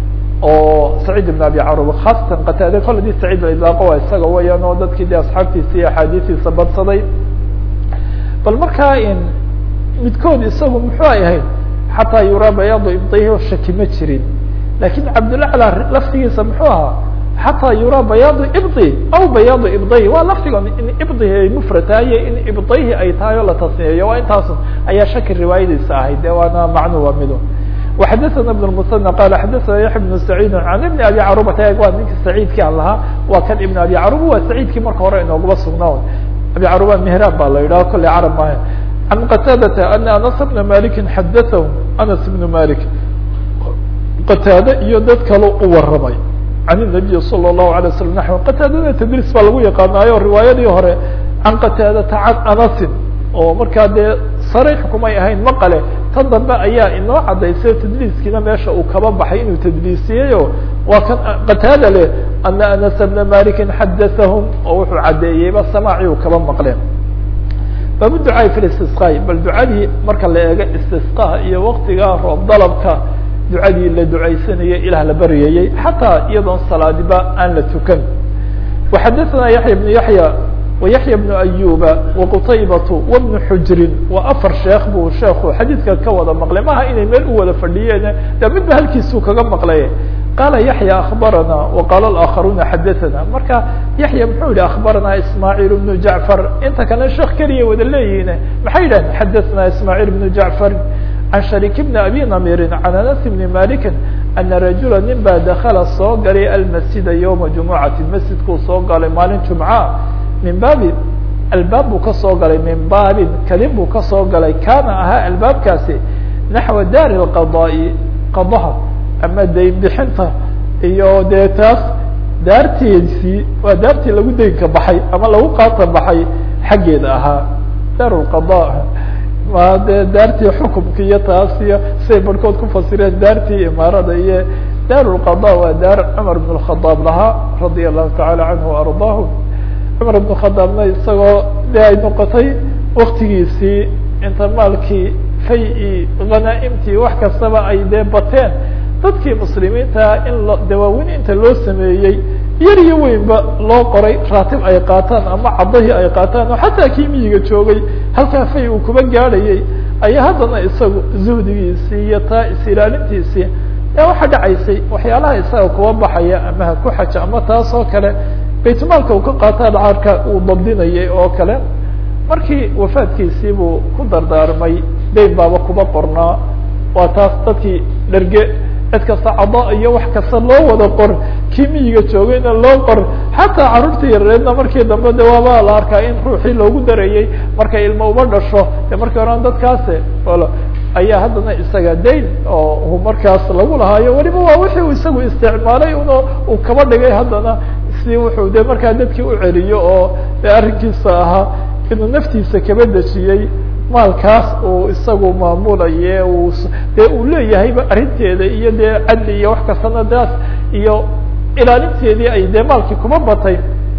oo saciid ibn abi caruba khaasatan qataade kol hadii saciid la idlaaqo waa isaga weyaan oo dadkii de asxaabtiisa iyo axaadiistiisa badsaday bal markaa midkood isagu muxuu ay ahayd xataa yuraa bayaadu ibdayhi oo shaki ma jirin lakin cabdilaclى laftigiisa muxuu ahaa xataa yuraa bayaadu ibdi aw bayaadu ibdayhi waa lafdiga in ibdihi ay mufrad tahay iyo in ibdayhi ay tahay oo la tasniyeeyo waa intaasun ayaa shaki riwaayadiisa ahayd de waana macnu waa mido وxadثna بن المثنى qال xadثna yaحya بن سعيid عan بن abi caruبata waa ninka سacيidki aan lahaa waa kan iبn abi caruba waa سacيidkii marka hore inoogaba sugnaa abi caruba mهrاn ba la yidhaho kolley carab maayo عan qتاadةa أن aنس بن مالك xadثhm aنس بن مالك qataade iyo dad kale u waramay عan النaبي صلى الله عليه وسلم نحو qataadada tdris baa lagu yaqaanaayo riwaayadii hore can qataadata can anasin oo markaa dee sariix kumay ahayn maqale tan dambe ayaa inoo cadaysay tadliiskiina meesha uu kaba baxay inuu tadliisiyeyo waa kan qataada leh ana anas bna malikin xadathahum oo wuxuu caddeeyeyba samaaci uu kaba maqleen baabu ducaai fi istisqaai bal ducadii marka la eego istisqaha iyo waktiga roob dalabka ducadii la ducaysanayay ilaah la baryayey xataa iyadoon salaadiba aan la tukan waxadathana yaxya bnu yaxya وyaحyى بن أyuba وqtaybaة وبن xujrin waa afar sheekh buu sheeku xadiidka ka wada maqlay maha inay meel u wada fadhiyeen de midba halkiisuu kaga maqlay qala yaحyى aخbarana وqala الآkخaruna xadaثna marka yaحya muxuu yihi aخbarana ismاعيل بن jaعفar inta kale sheekh keliya wada leeyihin maxay yidhahen xadaثna ismاعيل بن jaعفar عan شharيك بن abi namirin عan aنس بن maliki أna rajula nin baa dakla soo galay almasjida yومa جumucati masjidkuu soo galay maalin jumca min baabi albaab buu ka soo galay min baabin kadin buu ka soo galay kaana ahaa albaabkaasi naxwa daari اlqadaa'i qadaha ama dayn bixinta iyo dee taas daarteedii waa daartii lagu daynka baxay ama lagu qaata baxay xaggeeda ahaa daar lqada waa dee daartii xukumka iyo taas iyo siay barhkood ku fasireen daartii imaarada iyo daar lqada waa daar cumar bn اkhadaab lahaa radia allahu taعala canhu وardaahu cumar ibn khadaabna isagoo de ay noqotay waktigiisii inta maalkii fay-i hanaa-imtii wax kastaba ay dee bateen dadkii muslimiinta in lo dawaaweyn inta loo sameeyey yar iyo weynba loo qoray raatib ay qaataan ama cadahii ay qaataan oo xataa kii miyiga joogay halkaa fay uu kuba gaadhayay ayaa haddana isagu zuhdigiisii iyo taa is-ilaalintiisii ee waxaa dhacaysay waxyaalaha isaga kuba baxaya ama ha ku xaja ama taas oo kale baytmaalka uu ka qaata dhacaarka uu dabdinayay oo kale markii wafaadkiisii buu ku dardaarmay dayn baaba kuba qornaa waa taas dadkii dherge cid kasta cada iyo wax kasta loo wada qor kii miyiga joogayna loo qor xataa carruurtii yareedna markii dambe de waaba la arkaa in ruuxii loogu darayey markay ilmo uba dhasho de markii horan dadkaasi ayaa haddana isaga dayn oo markaas lagu lahaayo weliba waa wixii uu isagu isticmaalay un uu kaba dhigay haddana si wuxuu de markaa dadkii u celiyo oo de arrinkiisa ahaa inuu naftiisa kaba dejiyey maalkaas uu isagu maamulaye uu dee uu leeyahayba arrinteeda iyo dee cadli iyo wax kastana daas iyo ilaalinteedii ay dee maalkii kuma batay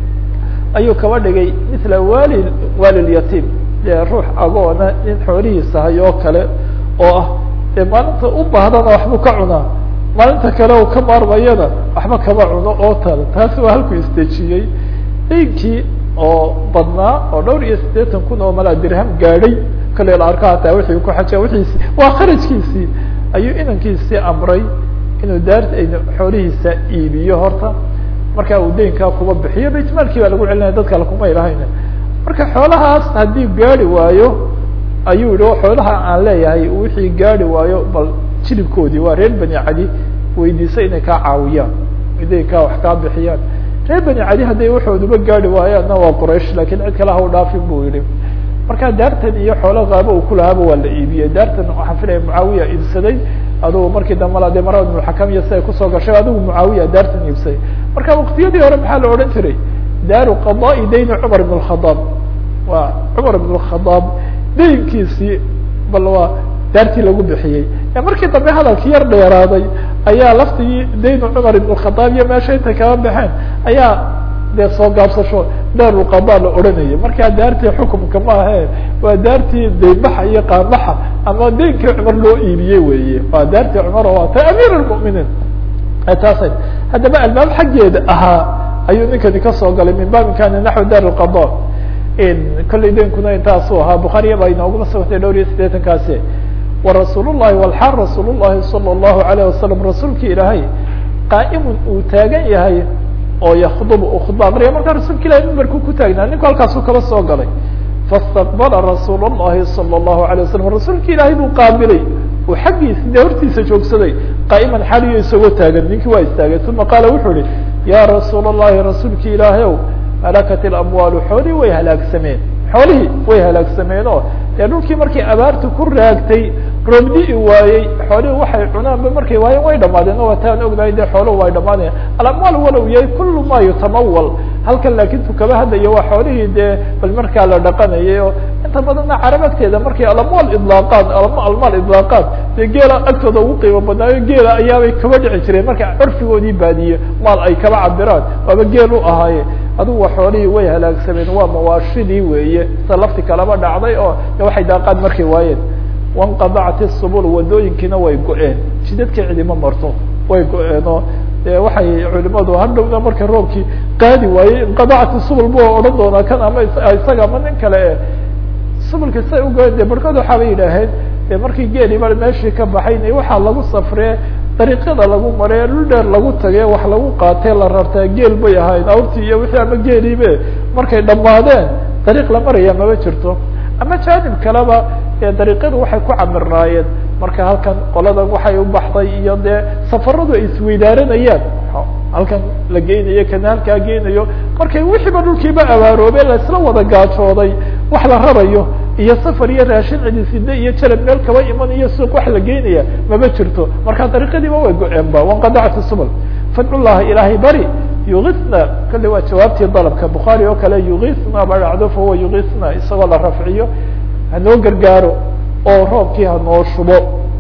ayuu kaba dhigay mila wali walilyatiim dee ruux agoona nin xoolihiisa hayoo kale oo ah dee maalinta u baahdana waxbuu ka cunaa maalinta kale u ka maarmayana waxba kama cuno oo tale taasi waa halkuu isdejiyey daynkii oo badnaa oo dhowr iyo siddeetan kun oo malaa dirham gaadhay kale la arko hataa wixii ku xaja wiiisi waa kharajkiisii ayuu inankiisii amray inuu daar xoolihiisa iibiyo horta markaa uu daynkaa kuba bixiyo baytmaalkii baa lagu celinaya dad kale kuma ilahayn marka xoolahaas haddii gaadi waayo ayuu yihi xoolaha aan leeyahay wixii gaadi waayo bal jilibkoodii waa reer bani cadi weydiisa inay kaa caawiyaan daynkaa wax kaa bixiyaan reer bani cadi hadday waxooduba gaadi waayaanna waa quraysh lakin cid kale ha u dhaafin bu yihi marka daartan iyo xoolo qaabo uu kulahaaba waa la iibiyey daartan waxaan filaya mucaawiya iibsaday adugu markii dambe de marad ibnuxakam iyo siday kusoo gashay adigu mucaawiya daartan iibsaday marka waktiyadii hore maxaa la odhan jiray daaru qadaai dayni cumar ibn khadaab waa cumar ibn khadaab daynkiisii bal waa daartii lagu bixiyey markii dambe hadalkii yar dheeraaday ayaa laftigii daynu cumar ibn khadaab iyo meesha intay kala baxeen ayaa dee soo gaabsasho daarulqada la odhanayay markaa daartii xukumka ma ahe waa daartii daynbaxa iyo qaanbaxa ama daynkii cumar loo iibiyey weeye waa daartii cumar oo ta amiir lmuminiin taasa haddaba albaab xaggeeda ahaa ayuu ninkani kasoo galay min baabin kana naxwi daar lqada kollay daynkuna intaasuu ahaa bukhaariya baa inooguma sugantay dhowr iyo siddeetankaasi warasuul llahi walxaal rasuul llahi salى اllahu alayh wasalam rasuulki ilaahay qaa'imun uu taagan yahay oo yakdubu u khudba aqriya markaa rasuulka ilahi mimbarku ku taagnaa ninku halkaasuu kaba soo galay faاstaqbala rasuul الlahi salى الlahu عalيه wasalam rasuulka ilaahay buu qaabilay uu xaggiisa dee hortiisa joogsaday qaa'iman xaliyo isagoo taagan ninkii waa istaagay uma qaala wuxuu ihi ya rasuul الlahi rasuulki ilaahay ow halakat اlamwaalu xoolihii way halaagsameen xoolihii way halaagsameen oo dee dhulkii markii abaartu ku raagtay roobdi-i waayey xoolihii waxay cunaanba markay waayeen way dhamaadeen o wataan ognahay dee xooluhu way dhamaanayan alamwaal walow yahay kulu ma yutamawal halkan laakin tu kaba hadlayo waa xoolihii dee bal markaa la dhaqanayay oo inta badanna carab agteeda markay alamwaal idlaaqaad almaal idlaaqaad dee geela agtooda ugu qiimo badnaayo geela ayaabay kaba dhici jireen marka curfigoodii baadiye maal ay kaba cabiraan waaba geel u ahaaye adugu wa xoolihii way halaagsameen waa mawaashidii weeye sa lafti kalaba dhacday oo de waxay daaqaan markay waayeen wanqadacat isubul wadooyinkiina way go-een jidadka cidima marto way go-een oo de waxay culimadu hadhowna marka roobkii qaadi waayey inqadacat isubul bu odhan doonaa kan ama isaga ama nin kale e subulka say ugoen de barkood waxaabay yidhaaheen de markii geeliba meeshii ka baxayn waxaa lagu safree dariiqyada lagu maree dhul dheer lagu tage wax lagu qaatee la rartaa geel bay ahayn awrtii iyo wixii ama geeliibe markay dhammaadeen dariiq la maraya maba jirto ama jaanib kaleba dariiqyadu waxay ku camirnaayeen marka halkan qoladan waxay u baxday iyo dee safaradu ay isweydaaranayaan halkan la geynayo kana halkaa geynayo markay wixiiba dhulkiiba abaaroobe laisla wada gaajooday wax la rarayo iyo safar iyo raashin cidiside iyo jalab meel kaba imanayo suuq wax la geynaya maba jirto marka dariiqadiiba way go-een ba wanqadacat subl fadcu llaha ilaahay bari yugisna kale waa jawaabtii dalabka bukhaari oo kale yugisna ba dhacdo fahuwa yugisna isagoo la rafciyo hanoo gargaaro oo roobkii hanoo shubo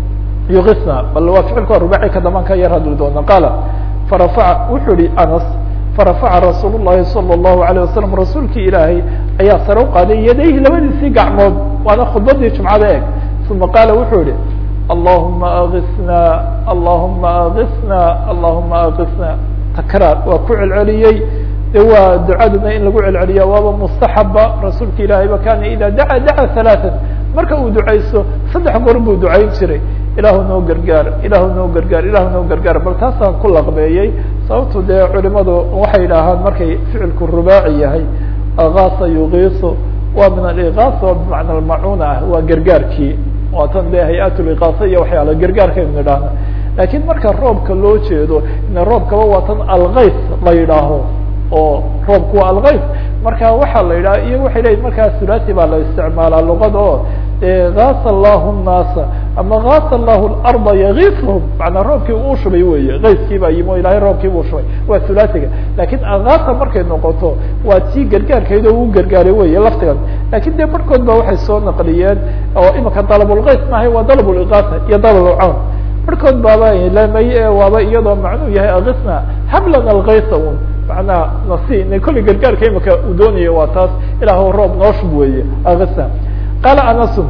yugisna bal waa ficilka rubaci ka daman ka yar hadli doona qaala farafaca wuxuu ihi anas farafaca rasuul الlahi salى الlahu عalيه wasalam rasuulkii ilaahay ayaa sare u qaaday yadayhi labadiisii gacmood waana khudbadii jumcada eeg uma qaala wuxuu yihi allahuma agisna allahuma agisna allahuma agisna takraar waa ku celceliyey de waa ducaduna in lagu celceliya waaba mustaxaba rasuulka ilaahayba kana ida daca daca ثalaaثa marka uu ducaysto saddex goor buu ducayn jiray ilaahu noo gargaar ilaahu noo gargaar ilaahu noo gargaar bal taasaan ku laqbeeyey sababtu dee culimadu waxay idhaahaan markay ficilku rubaaci yahay agaasa yugiisu waa min aligaasa oo bimacna almacuna ah waa gargaarkii waa tan dee hay-at ligaasa iyo waxyaala gargaarkaynu idhaahna lakin marka roobka loo jeedo ina roobkaba waa tan algays la yidhaaho oo roobku waa algays marka waxaa la yidhaha iyo waxay leyihin markaa hulati baa la isticmaalaa luqada oo gaasa allahu nnaasa ama gaasa allahu larda yagiishum manaa roobkii uu shubay weeye gayskii baa yimi o ilahay roobkii buu shubay waa hulatiga lakin agaasa markay noqoto waa tii gargaarkeed oo u gargaaray weye laftigan lakin dee barhkood ba waxay soo naqliyeen oo imika dalabulgays maahay waa dalabulgaasa iyo dalabulcawn barhkood baaba lamay waaba iyadoo macnuu yahay agisna hablan algaysa un manaa nasi kolley gargaarka imika uu doonayo waa taas ilaah roob noo shub weeye agisna qaala anasun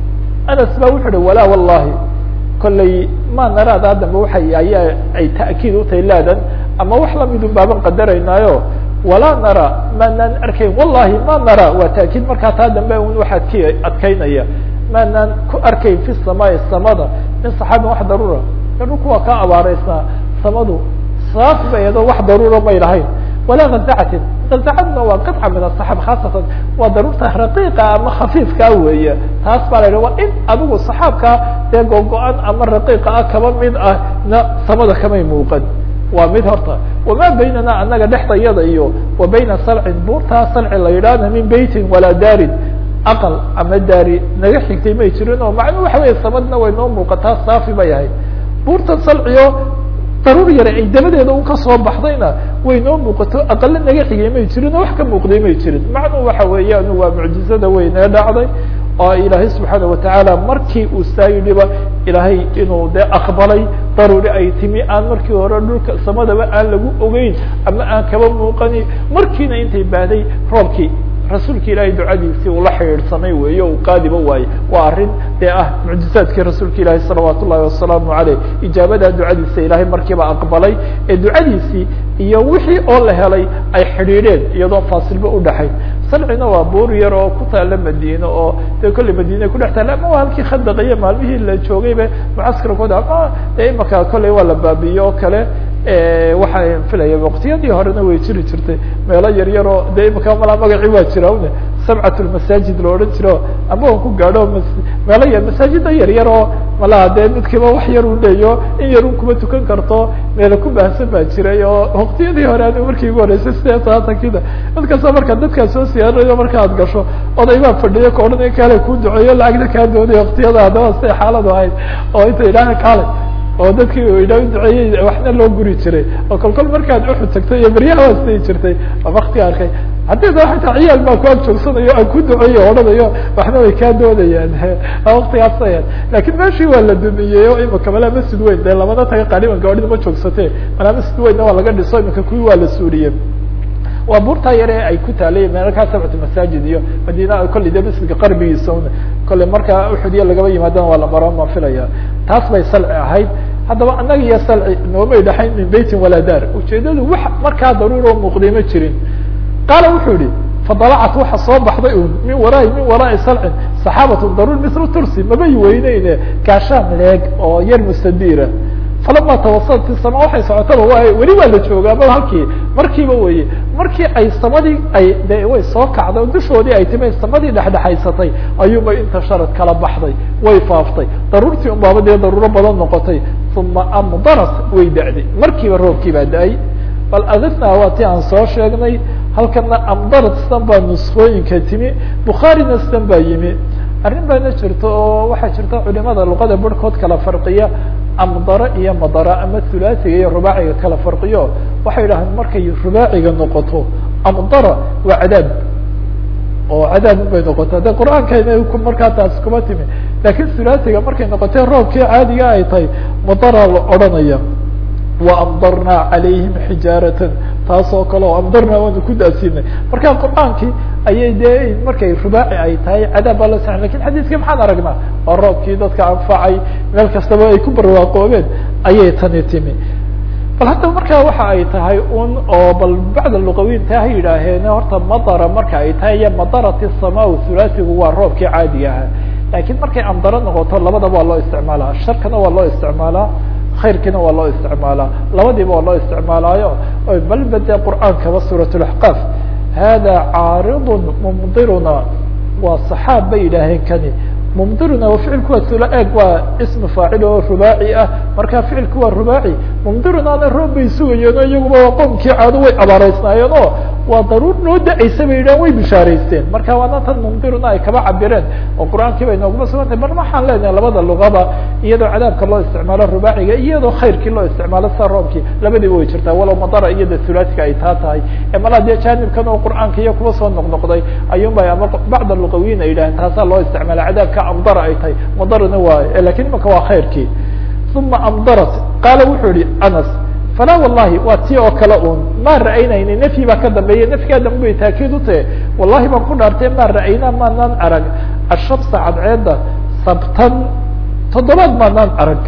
anas ba wuxu uhi walaa wallahi kolley ma naraada haddamba waxay ayaa ay ta'kiid utahay laadan ama wax lamidun baaban qadaraynaayo walaa nara maanaan arkayn wallahi ma nara waa ta'kiid markaa taa dambe un wax adki adkaynaya maanaan ku arkayn fi samaai samada min saxaabin wax daruura dhulku waa ka abaaraysnaa samadu saaf bay edo wax daruura may lahayn walaa gazacatin gazacadna waa qidca min asaxaab khaasatan waa daruurta raqiiqa ama khafiifkaa weeye taas baa la yidhi waa in adigu saxaabkaa dee gogo-an ama raqiiqa ah kaba mid ah na samada kamay muuqan waa mid horta wamaa baynana anaga dhexdayada iyo wa bayna salcin buurtaa salci la yidhaahna min beytin walaa daarin aqal ama daari naga xigtay may jirin oo macnuu waxa weya samadna way noo muuqataa saafi bay ahayd buurtan salciyo daruur yare ay dabadeeda un kasoo baxdayna way noo muuqato aqale naga xigay may jirin oo wax ka muuqday may jirin macnuu waxa weeyaan waa mucjizada weyn ee dhacday oo ilaahay subxaana watacaala markii uu saa yidhiba ilaahay inuu de aqbalay daruuri ay timi aan markii hore dhulka samadaba aan lagu ogeyn ama aan kaba muuqani markiina intay baaday roobkii rasuulka ilaahay ducadiisii uu la xidhiidhsamay weeye uu qaadiba waaye waa arrin dee ah mucjizaadkii rasuulka ilaahi salawaat ullahi wasalaamu aleyh ijaabadaa ducadiisa ilaahay markiiba aqbalay ee ducadiisii iyo wixii oo la helay ay xidhiidheen iyadoon faasilba udhaxayn salcina waa buur yar oo ku taala madiine oo dee kolley madiine kudhex taala ama waa halkii khadaqaiyo maalmihii la joogayba mucaskarkooda ama dee imaka kolley waa la baabiye oo kale waxaa filaya waqtiyadii horena way jiri jirtay meelo yar yaroo de imika malaa magacii waa jira une sabcat lmasaajid la odhan jiro ama on ku gaadho meelo yar masaajida yar yar oo malaha dee midkiiba wax yar u leeyo in yarun kuma tukan karto meela ku baahsan baa jiray oo waqtiyadii hore anigu markii ugu horeysay sideed saatankida mid kasta markaa dadkaa soo siyaarayo marka ad gasho oday baa fadhiyo ka odhanaya kaale kuu duceeyo lacagna kaa doonay waqtiyada haddaba siday xaaladu ahayd oo inta idhaha kaale oo dadkii idha duceeyey waxna loo guri jiray oo kol kol markaad uxud tagtay iyo beryaha waa siday jirtay oo wakti arkay haddii da ata ciyaal baa ku ag joogsanayo aan ku duceeyo odhanayo waxna way kaa doonayaan waktigaas ayan lakin meeshii waa la dumiyey o imika malaa masjid weyn dee lamada taga qaliban gaadhida ma joogsate malaa masjid weynna waa laga dhiso imika kuwii waa la suuriye waa buurtaa yare ay ku taalay meelkaa sabcatu masaajid iyo madina kolley de masjidka qarbigiisa un kolley markaa uxudiya lagaba yimaadana waa la maro ma filaya taas bay salci ahayd haddaba annaga iyo salci noomay dhaxayn min beytin walaa daar ujeedadu wax markaa daruuro muuqday ma jirin qaala wuxuu yihi fadalacat waxa soo baxday un min waraai min waraai salcin saxaabatun daruur misla tursi mabay weyneyne gaashaan leeg oo yar mustadiira falama tawasalat fi sama waxay socotaba waa weli waa la joogaa ma halkii markiiba weye markii ay samadii ay de way soo kacday oo dushoodii ay timi samadii dhexdhexaysatay ayuunbay inta sharad kala baxday way faaftay daruurtii un baaba dee daruuro badan noqotay uma amdarat way da'day markiiba roobkii baa da-ay bal adifna waa ti aan soo sheegnay halkana amdarat stan baa nuskooyinka timi bukhaarina stan baa yimi arrin baana jirto oo waxaa jirta culimada luqada barhkood kala farqiya amdara iyo madara ama hulaasiga iyo rubaaciga kala farqiyo waxay yidhahdeen markay rubaaciga noqoto amdara waa cadaab oo cadaab bay noqota de qur-aankayna markaa taas kuma timi lakin hulaasiga markay noqotay roobkii caadiga ay tahay madara la odhanaya waamdarnaa calayhim xijaaratan taas oo kale oo amdarnaa waanu ku daasinay marka qur-aankii ayay dee markay rubaaci ay tahay cadaab baa la sa lakin xadiiskii maxaan aragnaa waa roobkii dadka anfacay meel kastaba ay ku barwaaqoobeen ayay tani timi bal haddaba markaa waxa ay tahay un oo bal bacda luqawiinta ha yidhaaheen horta madara marka ay tahay iyo madarat sama hulaasigu waa roobkii caadiga ahaa lakin markay amdaro noqoto labadaba waa loo isticmaalaa sharkana waa loo isticmaalaa khayrkiina waa loo isticmaalaa labadiiba waa loo isticmaalaayo bal bade qur'aankaba suuraة اaxqaaf hada caariض mumdiruna waa صaxaab bay yidhaaheen kani mumdiruna ficilku waa sula eeg waa ism faacil oo rubaaci ah marka ficilku waa rubaaci mumdirunaana roob bay sugayeen o iyaguba waa qoomkii caado way abaareysnaayeen oo waa daruur noo da-aysa bay yidhahan way bishaaraysteen marka waana tan mumdiruna ay kaba cabireen oo qur-aankii bay nooguma sugantay bal waxaan leenahay labada luqaba iyadoo cadaabka loo isticmaalo rubaaciga iyadoo khayrkii loo isticmaalo sa roobkii labadiiba way jirtaa walow madara iyada hulaasiga ay taa tahay malaa dee jaanibkan oo qur-aanka iyo kuwa soo noqnoqday ayuunba ama bacd luqawiyin ay yidhaaheen taasaa loo isticmaala cadaabka amdara ay tahay madarana waayo lakin imaka waa khayrkii uma amdarat qaala wuxuu yihi anas falaa wallahi waa tii oo kale un maa ra'aynayna nefyi baa ka dambeeya nefyigaa dambe bay taakiid u tahe wallahi baan ku dhaartay maa ra'aynaa maanaan arag ashamsa cadceedda sabtan toddobaad maanaan arag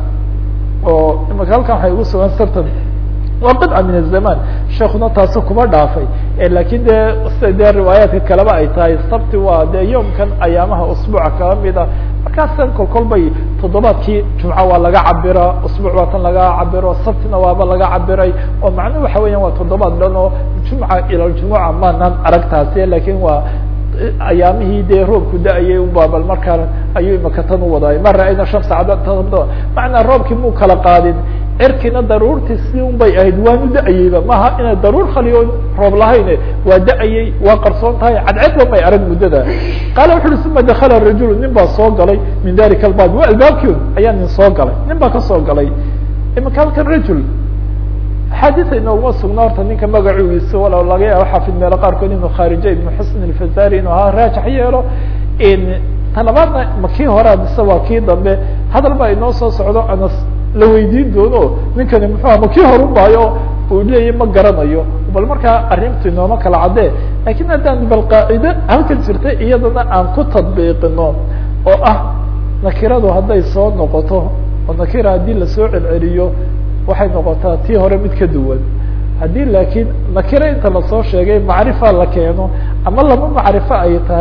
oo imaka halkan waxay ugu sugan sabtan waa qidca min azaman sheekuna taasu kuma dhaafay lakin de sida dee riwaayaadka kaleba ay tahay sabti waa dee yoomkan ayaamaha usbuuca kala mid a markaasa kol kol bay toddobaadkii jumca waa laga cabira usbuuc waa tan laga cabiro sabtina waaba laga cabiray oo macnuhu waxa weeyaan waa toddobaad dhan oo jumca ila jumuca maanaan aragtaasi lakin waa ayaamihii dee roobku da-ayay unba bal markaa ayuu imaka tan u wadaay ma ra-ayna shamsa cadda macnaa roobkii muu kala qaadin cirkiina daruurtii si un bay ahayd waanu da-ayeyba maha inay daruur khaliyo roob lahayne waa da-ayey waa qarsoon tahay cadcedba may arag muddada qaala wuxu uhi uma dakala rajulu nin baa soo galay min dalika albab wa albaabkiun ayaa nin soo galay nin baa kasoo galay imaka halkan rajul axaadiisa inooguma sugna horta ninka magacugiisa walow laga yaabo xafid meelo qaarkood inuu khaarija ibnu xusn alfazari inuu ahaa raajax yeelo talabaadna ma kii horea mise waa kii dambe hadal baa inoo soo socdo anas la weydiin doono ninkani muxuuha ma kii horu maayo uu leeyahy ma garanayo bal markaa arrintu inooma kala caddee lakin haddaan bal qaacide halkan jirta iyadana aan ku tadbiiqino oo ah nakiradu hadday soo noqoto oo nakira haddii lasoo celceliyo waxay noqotaa tii hore mid ka duwan haddii laakiin nakiro inta lasoo sheegay macrifa la keeno ama laba macrifo ay tahay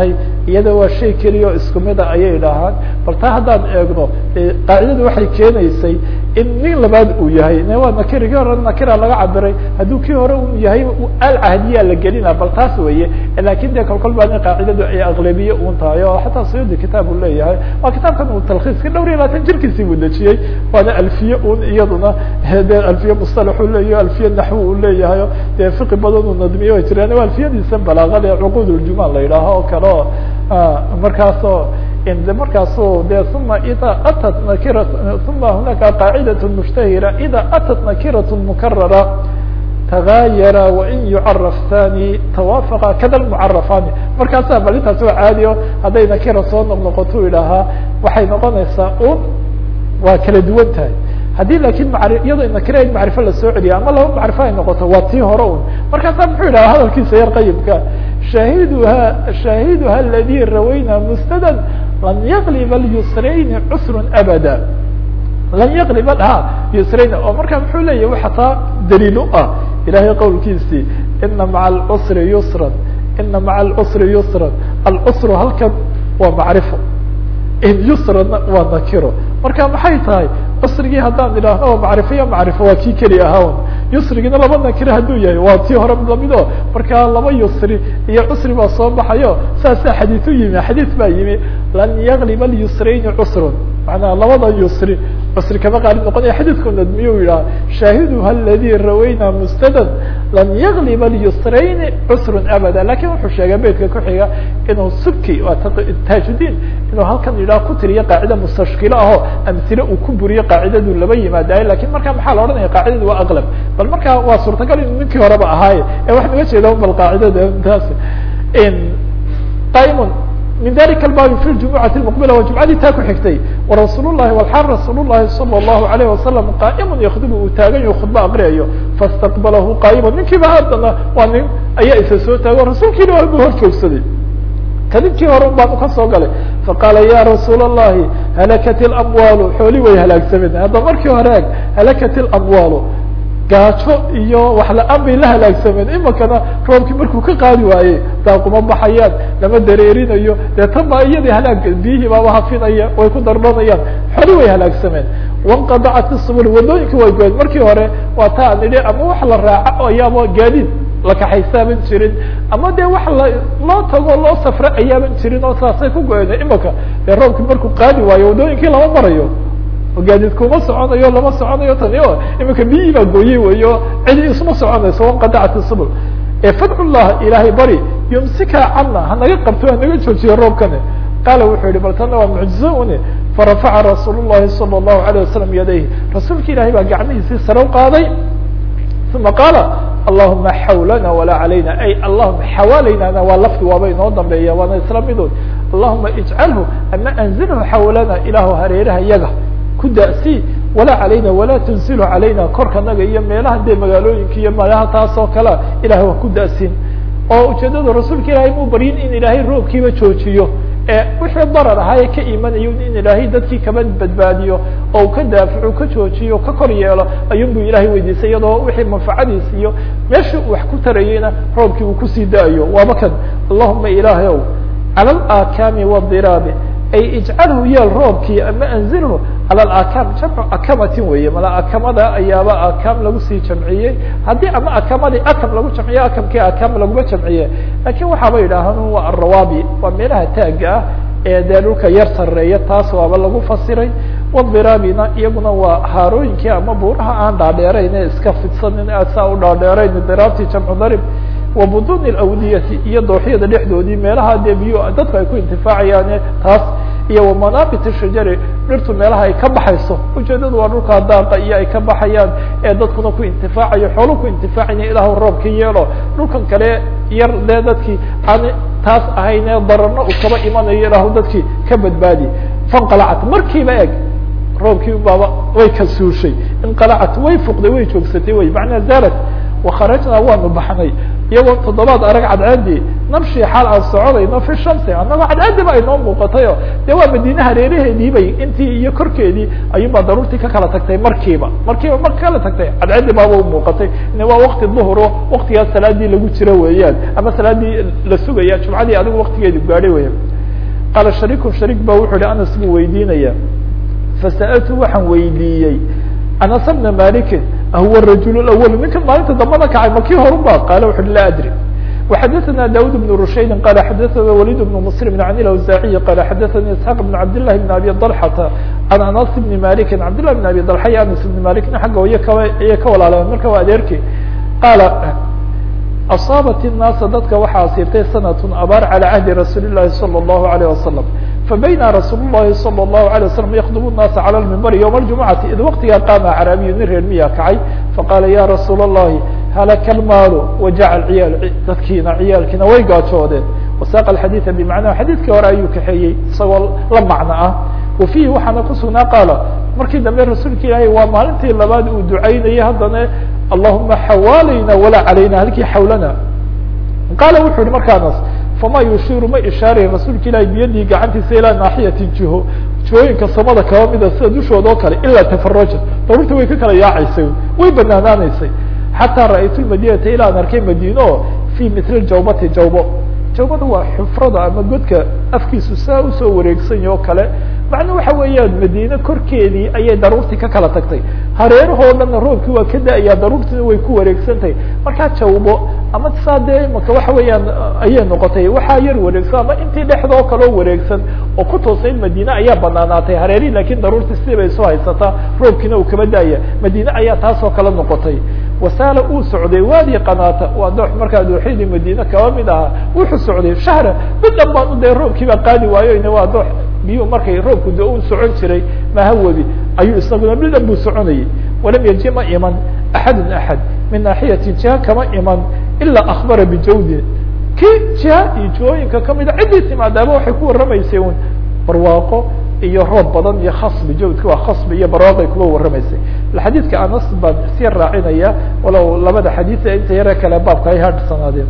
iyada waa shay keliya oo isku mida ayay dhahaan bal taa haddaan eegno qaacidadu waxay keenaysay in nin labaad uu yahay waa nakirigii hore nakira laga cabiray hadduu kii hore u yahay alcahdiyaa la gelina bal taas weeye lakin de kolkol baa nin qaacidadu ay aqlabiye un tahay oo xataa suyudi kitaab uu leeyahay waa kitaabkan uu talkhiiska dhowr iyo labaatan jirkiisii buu dejiyey waana alfiye un iyaduna de alfiye mustalax uu leeyahay alfiye naxwi uu leeyahay dee fiqi badan uu nadmiye way jiraan waa alfiyadiisa balaaqada cuquud uljumal la yidhaaho oo kale o markaasoo de markaasu de uma ida atat nakira uma hunaka qaacidaة mushtahira ida atat nakiraة mukarara tagaayara wain yucaraf thani tawaafaqa kada lmucarafani markaasa bal intaas waa caadi o hadday nakira soo noqnoqoto idhaahaa waxay noqonaysaa un waa kala duwan tahay haddii lakin iyadoo nakira in macrifo lasoo celiya ama laba macrifo ay noqoto waa tii hore un markaasa muxuu yidhaha hadalkiisa yar qayibka shahiduha shaahiduha aladi rawayna musnadan lan yaqlib alyusrayni cusrun abada lan yaqlib ha yusrayn oo marka muxuu leeyahy waxa taa daliil u ah ilahay qowlkiisii ina maca alcusri yusran ina maca alcusri yusran alcusru halkan waa macrifo in yusrana waa nakiro marka maxay tahay cusrigii haddaan idhaahno waa macrifo iyo macrifo waa kii keli ahaa yusrigiina laba nakiro hadduu yahay waa tii hore lamid o marka laba yusri iyo cusri baa soo baxayo saasaa xadiid u yimi xadiid baa yimi lan yaglib alyusrayni cusrun manaa labada yusri cusri kama qaalib noqonaya xadiidku nadmiye u yidhaha shaahiduha aladi rawayna mustadan lan yaglib alyusrayni cusrun abada lakin wuxuu sheegay beytka kuxiga inuu subki waa taajudin inuu halkan yidhaha ku tiriyo qaacida mustashkilo aho amhile uu ku buriyo qaacidadu laba yimaadayo lakin marka maxaa la odhanaya qaacidadu waa aqlab bal marka waa suurtagal inu ninkii horeba ahaaye ee waxaan uga jeeda bal qaacidada taas qaimun min dalika albabi fi ljumucati lmuqbila waa jumcadii taa ku xigtay warasuul llahi walxaal rasuul llahi sala allahu alayh wasalam qaa'imun yakdubu uu taagan yaho khudba aqriyayo faistaqbalahu qaa'iman ninkiiba haddana waa nin ayaa isa soo taago rasuulkiina waa bu hor joogsaday kadibkii hore baan ka soo galay faqaala ya rasuul الlahi halakat اlamwaalu xooli way halaagsameen hadda markii hore eg halakat اlamwaalu gaajo iyo wax la-aan bay la halaagsameen imakana roobkii markuu ka qaadi waaye daaquma baxayaan lama dareerinayo dee tan baa iyadii halaag biyihii baaba hafinaya way ku dardhanayaan xoli way halaagsameen wanqadacat isubul wadooyinka way goyen markii hore waa ta aan idhi ama wax la raaco ayaaba gaadiid la kaxaysaaban jirin ama de wax la loo tago loo safro ayaaban jirin oo saasay ku go-een imaka dee roobkii markuu qaadi waayo wadooyinkii lama marayo gaadiid kuma soconayo lama soconayo tani o imika biyihii baa gooyey wey o cidi isma soconayso wanqadacat isubul fadcu llah ilaahay bari yumsika cana hanaga qabto hanaga joojiyo roobkani qaala wuxuu yihi bal tana waa mucjizo une farafaca rasuul llahi salى الlahu alayه wasalam yadayh rasuulka ilahay baa gacmihiisii sare u qaaday uma qaala allahuma xawlana walaa calayna ay allahuma xawaalaynana waa lafdi waaba inoo dambeeya waana isla midood allahuma ijcalhu ama anzilhu xawlana ilaahu hareeraha yaga ku da'si walaa calayna walaa tunsilhu calayna korkanaga iyo meelaha dee magaalooyinka iyo meelaha taas oo kalea ilahay waa ku da'sin oo ujeedada rasuulka ilaahay muu baryin in ilaahay roobkiiba joojiyo ee wixii darar ahaa ee ka imanayo in ilaahay dadkii kaba badbaadiyo oo ka daafaco ka joojiyo ka kor yeelo ayuun bu ilahay weydiisay iyadoo wixii manfacadiis iyo meeshii uu wax ku tarayeyna roobkii uu kusii da-ayo waaba kan allahuma ilaahay ow cala alakami wadiraabi ay ijcalhu yeel roobkii ama anzilhu cala alakam jamcu akamatin weeye mala akamada ayaaba akam lagu sii jamciyey haddii ama akamadii akam lagu jamciye akamkii akam laguma jamciye lakin waxaaba yidhaahaan waa arawaabi waa meelaha taaga ah ee dee dhulka yar sareeya taas waaba lagu fasiray wadiraabina iyaguna waa haarooyinkii ama buuraha aan dhaadheerayn ee iska fidsanin aad saa u dhaadheerayn diraabtii jamcu darib wa buduni alawdiyati iyo dooxyada dhexdoodii meelaha dee biyo dadku ay ku intifaacayaane taas iyo wamanabit shajari dhirtu meelaha ay ka baxayso ujeedadu waa dhulkaa daaqa iyo ay ka baxayaan ee dadkuna ku intifaacayo xoolo ku intifaacaya ilaahu roobka yeelo dhulkan kale yar dee dadkii aan taas ahaynee dararna uu kaba imanayo ilaahu dadkii ka badbaadi fanqalacat markiiba eg roobkii baaba way ka suushay inqalacat way fuqday way joogsatay wey macnaa zaarat wakharajnaa waanu baxnay iyagoo toddobaad arag cadceedii namshi xaal aan soconayno fi shamsi annagoo cadceediba ay noo muuqatayo dee waa madiine hareeraheedii bay intii iyo korkeedii ayuunbaa daruurtii ka kala tagtay markiiba markiiba marka kala tagtay cadceedii baaba u muuqatay ine waa wakti duhuro waktigaas salaadii lagu jiro weeyaan ama salaadii la sugaya jumcadii adigu waktigeedu gaadhay weya qaala shariikun shariik ba wuxuu hi anas buu weydiinaya fasa'altu waxaan weydiiyey anas bna malikin ahuwa rajul awal ninkan maalinta dambana kacay ma kii horun ba qaala wuxu uhi laa adri وxadثna dاud بن رushaydi qال xadثna wlيd بن mسلم عن الأوزاعي qال xadثnي اسحاq بن عبd للhi بن أbي طلحة عن aنس بن مالك عبd لله بن أbي طلحة iyo aنس بن مالكna agga y ayay ka walaaleen marka waa adeerki qaala أصاaبت الناaسa dadka waxaa asiibtay sنة abاar عalى عهdi رasuuل الlahi صلى الله عليه وسلم فبيna رasuul الlahi صلى الله عليه وسلم يkdب الناaسa عlى المنبر يوم الجuمعaةi id وktigaa qaama عraabiyu nin reer miya kacay faqاla ya رasuul الlahi halaka almaalu wajaca alciyaal dadkiina ciyaalkiina way gaajoodeen wasaaqa alxadiida bimacnaha xadiidkii hore ayuu kaxeeyey isagoo la macno ah wa fiihi waxaana kusugnaa qaala markii dambe rasuulka ilaahay waa maalintii labaad uu ducaynayay haddana allahuma xawaalayna walaa calayna halkii xawlana qaala wuxuu yihi markaanas fama yushiiru ma ishaarayn rasuulka ilahay biyadii gacantiisa ilaa naaxiyati jiho jihooyinka samada kaba mida sida dushooda oo kale ilaa tafaraja daruurta way ka kala yaacaysay way banaanaanaysay xatىa ra'aytu madinata ilaan arkay madino o fi mil jawbati jawbo jawbada waa xufrada ama godka afkiisu saa usoo wareegsan yaho kale macna waxa weeyaan madiine korkeedii ayay daruurtii ka kala tagtay hareerahoo dhanna roobkii waa ka da-ayaa daruurtiina way ku wareegsantahay markaa jawbo ama saa dee imaka waxa weeyaan ayay noqotay waxaa yar wareegsan ama intii dhexdoo kaleo wareegsan oo ku toosayn madiine ayaa banaanaatay hareerihi lakin daruurtii sidii bay soo haysataa roobkiina uu kaba da-aya madiine ayaa taasoo kale noqotay wasaala uu socday waadi qanaata waa doox markaa dooxyadii madiine kaba mid ahaa wuxuu socday shahra midhan baan u dee roobkii baa qaadi waayo waa doox biyuu markay roobku de u socon jiray mahawadi ayuu isaguna midhan buu soconayay walam yaji ma iman axadun axad min naaxiyati jiha kama iman ilaa akbara bijawdi ki jiha iyo jihooyinka kamida ciddii timaadaaba waxay ku warramaysay un barwaaqo iyo roob badan iyo khasbi jawdka waa khasbi iyo barwaaqay kuba warramaysay xadiidka anas baan sii raacinaya walow labada xadiid inta yare kale baabka ay hadhsanaadeen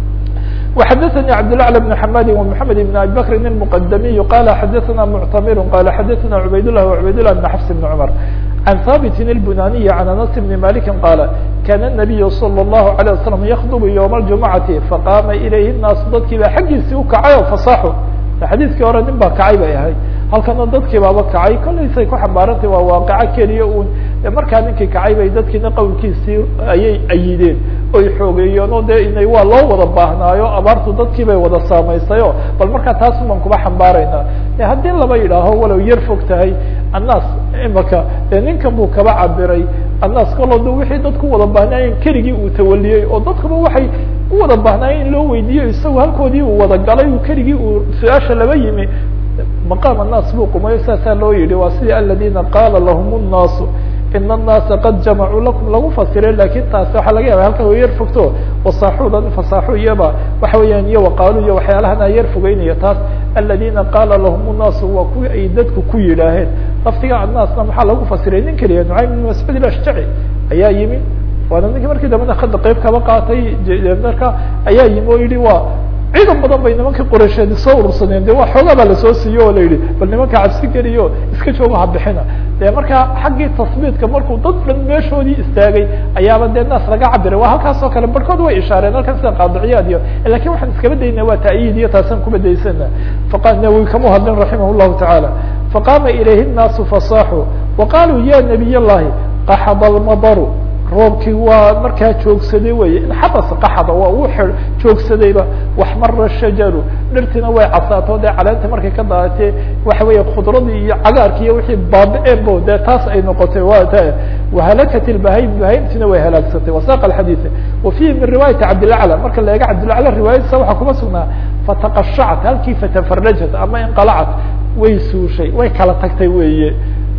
وxadثnي cبدالأعلى بن حmاd ومحamed بن أبي بكr المqdمي qال xadثna معتmر qال xadثna عbayd لله وعbayd لله بن xفs بن cمر عن ثابت البناني عن أنس بن مالك qال kان النبي صلى الله عليه وسلم يkdب يوم الجuمعaةi faqاma ilayhi الناas dadkii ba xaggiisii ukacay o fasaxo xadiidkii hore nin baa kacay bay ahayd halkana dadkii baaba kacay kolaysay ku xambaarantay waa waaqaco keliya un markaa ninkii kacay bay dadkiina qowlkiisii ayay ayideen oy xoogeeyeen oo dee inay waa loo wada baahnaayo abaartu dadkii bay wada saamaysayo bal markaa taas baan kuba xambaarayna haddii laba yidhaaho walow yar fog tahay annaas imaka dee ninkan buu kaba cabiray annaas kaloo de wixii dadku wada baahnaayeen keligii uu tawaliyey oo dadkuba waxay u wada baahnaayeen in loo weydiiyo isagu halkoodii uu wada galay keligii uu su-aasha laba yimi maqaam الnaas buu qumayo saasaa loo yihi waa sidii aladina qaala lahum الnaasu ina الnaasa qad jamacuu lakum lagu fasiray lakin taasi waxaa laga yaba halkan way yar fogto wasaaxudan fasaaxu iyaba waxa weeyaan iyo waqaalu iyo waxyaalahan a yar fogeynaya taas aladina qaala lahum الnaasu waa kuwii ay dadku ku yidhaaheen laftiga annaasna maxaa lagu fasiray nin keliya nucaym bn mascuud ilashjaci ayaa yimi waana ninkii markii dambena hadda qeyb kaba qaatay marka ayaa yimi oo yihi waa ciidan badan bay nimanka qoreysheedi soo urursadeen de waa xoogaa baa lasoo siiye oo la yidhi bal nimanka cabsi geliyo iska jooga habixina de markaa xaggii tasbiidka markuu dad dhan meeshoodii istaagay ayaaba dee naas laga cabiray waa halkaas oo kale barhkood way ishaareen halkan sida qaadiciyaad iyo lakin waxaan iskaba dayna waa ta'yiid iyo taasaan kuba daysana faqa nawi kama hadlin raximah llahu tacaala faqaama ilayhi الnaasu fasaaxuu waqaaluu ya nabiy llahi qaxada almadaru roobkii waa markaa joogsaday wey inxabas qaxda waa uu joogsadayba waxmara shajaru dhirtiina way casaato dee caleenta markay ka daaatee waxa weya khudradii iyo cagaarki iyo wixii baabi-een bo dee taas ay noqotay wa ta wahalakat ilbahayim bahaymtiina way halaagsatay wasaq alxadiid wa fihi min riwaayati cabdilacla marka la eega cabdilacla riwaayadiisa waxaa kuma sugnaa fataqashacat halkii fatafarajat ama inqalacat way suushay way kala tagtay weeye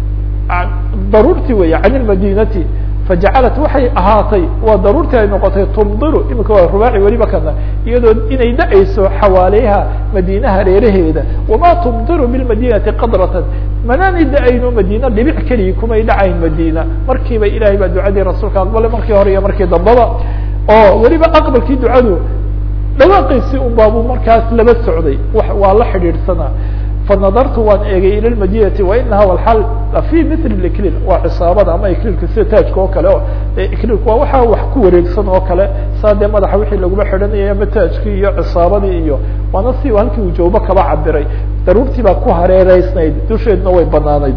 daruurtii wey can ilmadinati fajacalat waxay ahaatay waa daruurtii ay noqotay tumdiru imika waa rubaaci weliba kana iyadoo inay da-ayso xawaaleyha madiina hareeraheeda wamaa tumdiru bilmadinati qadratan manaanay da-ayno madiina dhibic keligii kumay dhacayn madiina markiiba ilahay baa ducadii rasuulka aqbalay markii hore iyo markii dambaba oo weliba aqbalkii ducadu dhawaaqiisii un baabuu markaas laba socday waa la xidhiidhsanaa fanadartu waan eegay ila lmadinati wainaha walxal fi mil ikliil waa cisaabada ama ikliilka sida taajka oo kale o ikliilku waa waxa wax ku wareegsan oo kale saa dee madaxa wixii laguma xidhanayay ama taajkii iyo cisaabadii iyo waana si halkii uu jawbo kaba cabiray daruurtii baa ku hareereysnayd dusheedna way banaanayd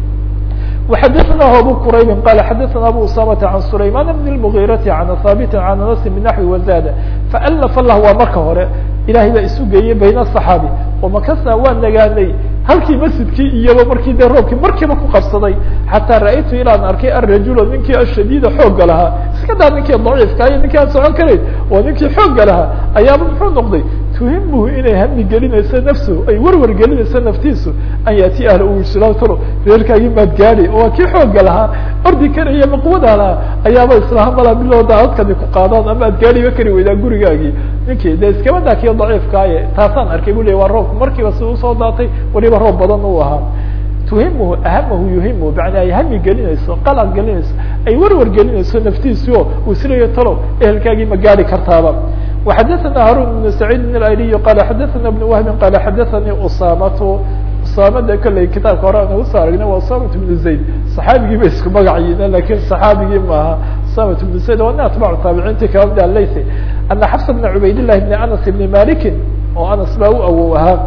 وxadثnah abو qrayb qال xadثna abو usامة عan سlayman بن المغيرة عan haaبt عan aنس بنحو وزاd فألف lah waa marka hore ilahay baa isu geeyey bayn الصحاaبي وmakasna waa nagaanay halkii masjidkii iyaba markii de roobkii markiiba ku qabsaday xatىa ra'aytu ilaan arkay الرajuل ninkii ashadيda xooga lahaa iska daa ninkii ضaciifka iyo ninkii aan socon karayn waa ninkii xooga lahaa ayaaba muxuu noqday tuhimhu inay hami gelinayso nafsu ay werwer gelinayso naftiisu an yaati ahla usiltalo reerkaagii maad gaadi waa kii xooga lahaa ordi karaya maqwada lahaa ayaaba islaha mala bilowda adkadi ku qaadaan ama ad gaadiba kari weydaa gurigaagii ninkii de iskaba daa kii daciifkaaye taasaan arkay bu ley waa roobka markiiba si usoo daatay waliba roob badan u ahaa tuhimhu ahamahu yuhimu bana ay hami gelinayso qalad gelinayso ay werwer gelinayso naftiisi o uu silayo talow ehelkaagii ma gaadi kartaaba وxadثna harun بن سعيid بن الأyلي qال xadثna بن وهب qال xadثnي usamة usamada kolley kitaabka hore aan usoo aragnay waa usamة بن زayd صaxaabigii ba isku magacayiin lakin صaxaabigii maaha usamة بن زayd waa nin atباc taabiciinti kala mid alayse ana xفs بن cubayd للhi بن aنس بن maliki oo anas baa u awow ahaa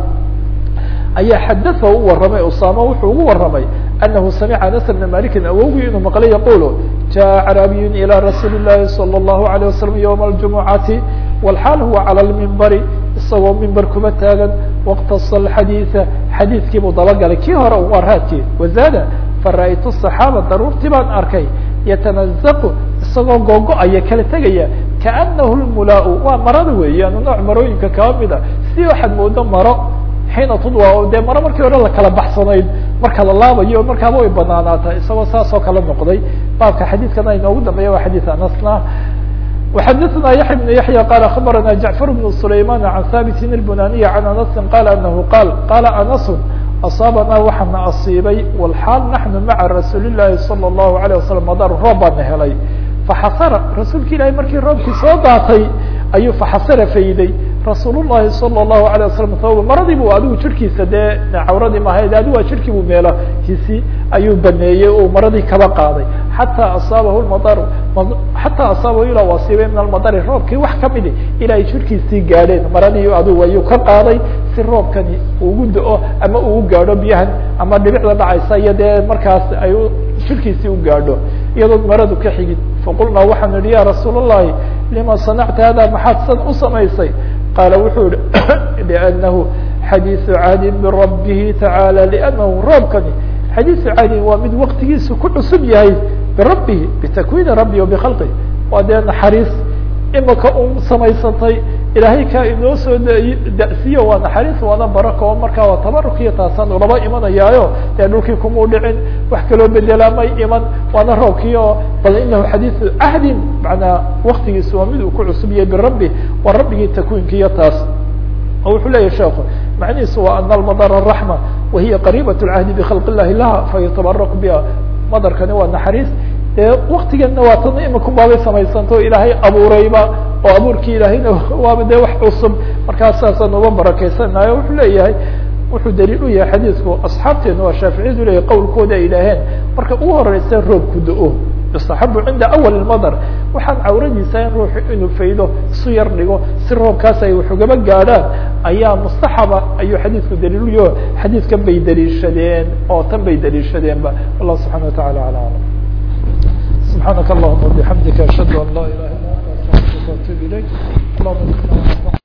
ayaa xadaثa u waramay usama wuxuu ugu waramay anahu samica anas بna maliki awowgii inuu maqlay yaqul jaء carabiy ilى rasuuli الlahi salى الlahu عalيه wasalam ywma الجumucati wlxaal huwa calى lmimbari isagoo mimber kuma taagan wاktasa xadiiثa xadiidkiibuu dabagalay kii hore waa raadkii wazaada fara'aytu صaxaaba daruurtii baan arkay yatanazaqu isagoo googo-aya kala tegaya kaanahu lmulaau waa marada weeyaan nooc marooyinka kaba mida si waxaad moodo maro xiina tudwa dee maro markii hore lakala baxsanayd marka la laabayo markaaba way banaanaata isagoo saas oo kala noqday baabka xadiidkana inoogu dambeeya waa xadiid anasna وxadثna yaحya بن yaحyى qال aخbarana جaعفر بن سlayman عan haبt الbunaniي عan aنس qal anahu qal qala aنس aصاabana waxaana asiibay wlxaal naحnu maعa rasuul الlahi salى الlahu عalيه wasalam madar roob baana helay faxasara rasuulka ilahi markii roobkii soo daatay ayuu faxasara fayday rasuul الlahi salى الlahu عalيه wasalam thawba maradii bu adigu jirkiisa dee cawradii mahayd adigu waa jirkii bu meelo hisi ayuu baneeyey oo maradii kaba qaaday xataa asaabahu lmadar xataa asaabahu ilaa u asiibay min almadari roobkii wax kamidi ilaa ay jirkiisii gaadheen maradii adigu ayuu ka qaaday si roobkani ugu da-o ama uu gaadho biyahan ama dhibicda dhacaysa iyo dee markaas ay jirkiisii u gaadho iyadoo maradu ka xigid faqulnaa waxaanu yihi ya rasuul الlahi lima sanacta hada maxaad san u samaysay qaala wuxuu yihi lأnnahu xadiiثu caadin birabbihi tacaalى lأnnahu roobkani xadiiثu caadin waa mid waktigiisu ku cusub yahay birabbihi bitakwiini rabbi bkhalqi waa dee naxariis imaka u samaysantay ilaahay kaa inoo soo dasiyo waa naxariis waana barako oo markaa waa tabarukiyo taasaan ulaba imanayaayo dee dhulkii kumau dhicin wax kaloo bedelaa may iman waana roobkii oo bal inahu xadiiثu cahdin manaa waktigiisu waa mid uu ku cusub yahay birabbi waa rabbigii takwiinkiiyo taas oo wuxuu leyahy sheekhu macnihiisu waa ana almadar raxma wahiya qariibat اlcahdi bkhalq illahi laha fayatabarak biha madarkani waa naxariis dee waktigeedna waa tana imika baabay samaysanto ilaahay abuurayba oo abuurkii ilaahayna waaba dee wax cusub markaas saasaan uga barakeysanaayo wuxuu leeyahay wuxuu daliil u yahay xadiidku asxaabteenu waa shaaficiyadu leyahy qowlkooda ay idhaaheen marka ugu horeysa roobku da-o yustaxabu cinda awal madar waxaan cawradiisa in ruuxu inuu faydo isu yar dhigo si roobkaas ay wax ugaba gaadhaan ayaa mustaxaba ayuu xadiidku daliiluyo xadiidkan bay daliishadeen oo tan bay daliishadeenba wallah subxana watacala ala alam subxaanaka allahuma bixamdika ashhadu an laa ilaha illa anta astaqfiruka waatubu ilayk allahuma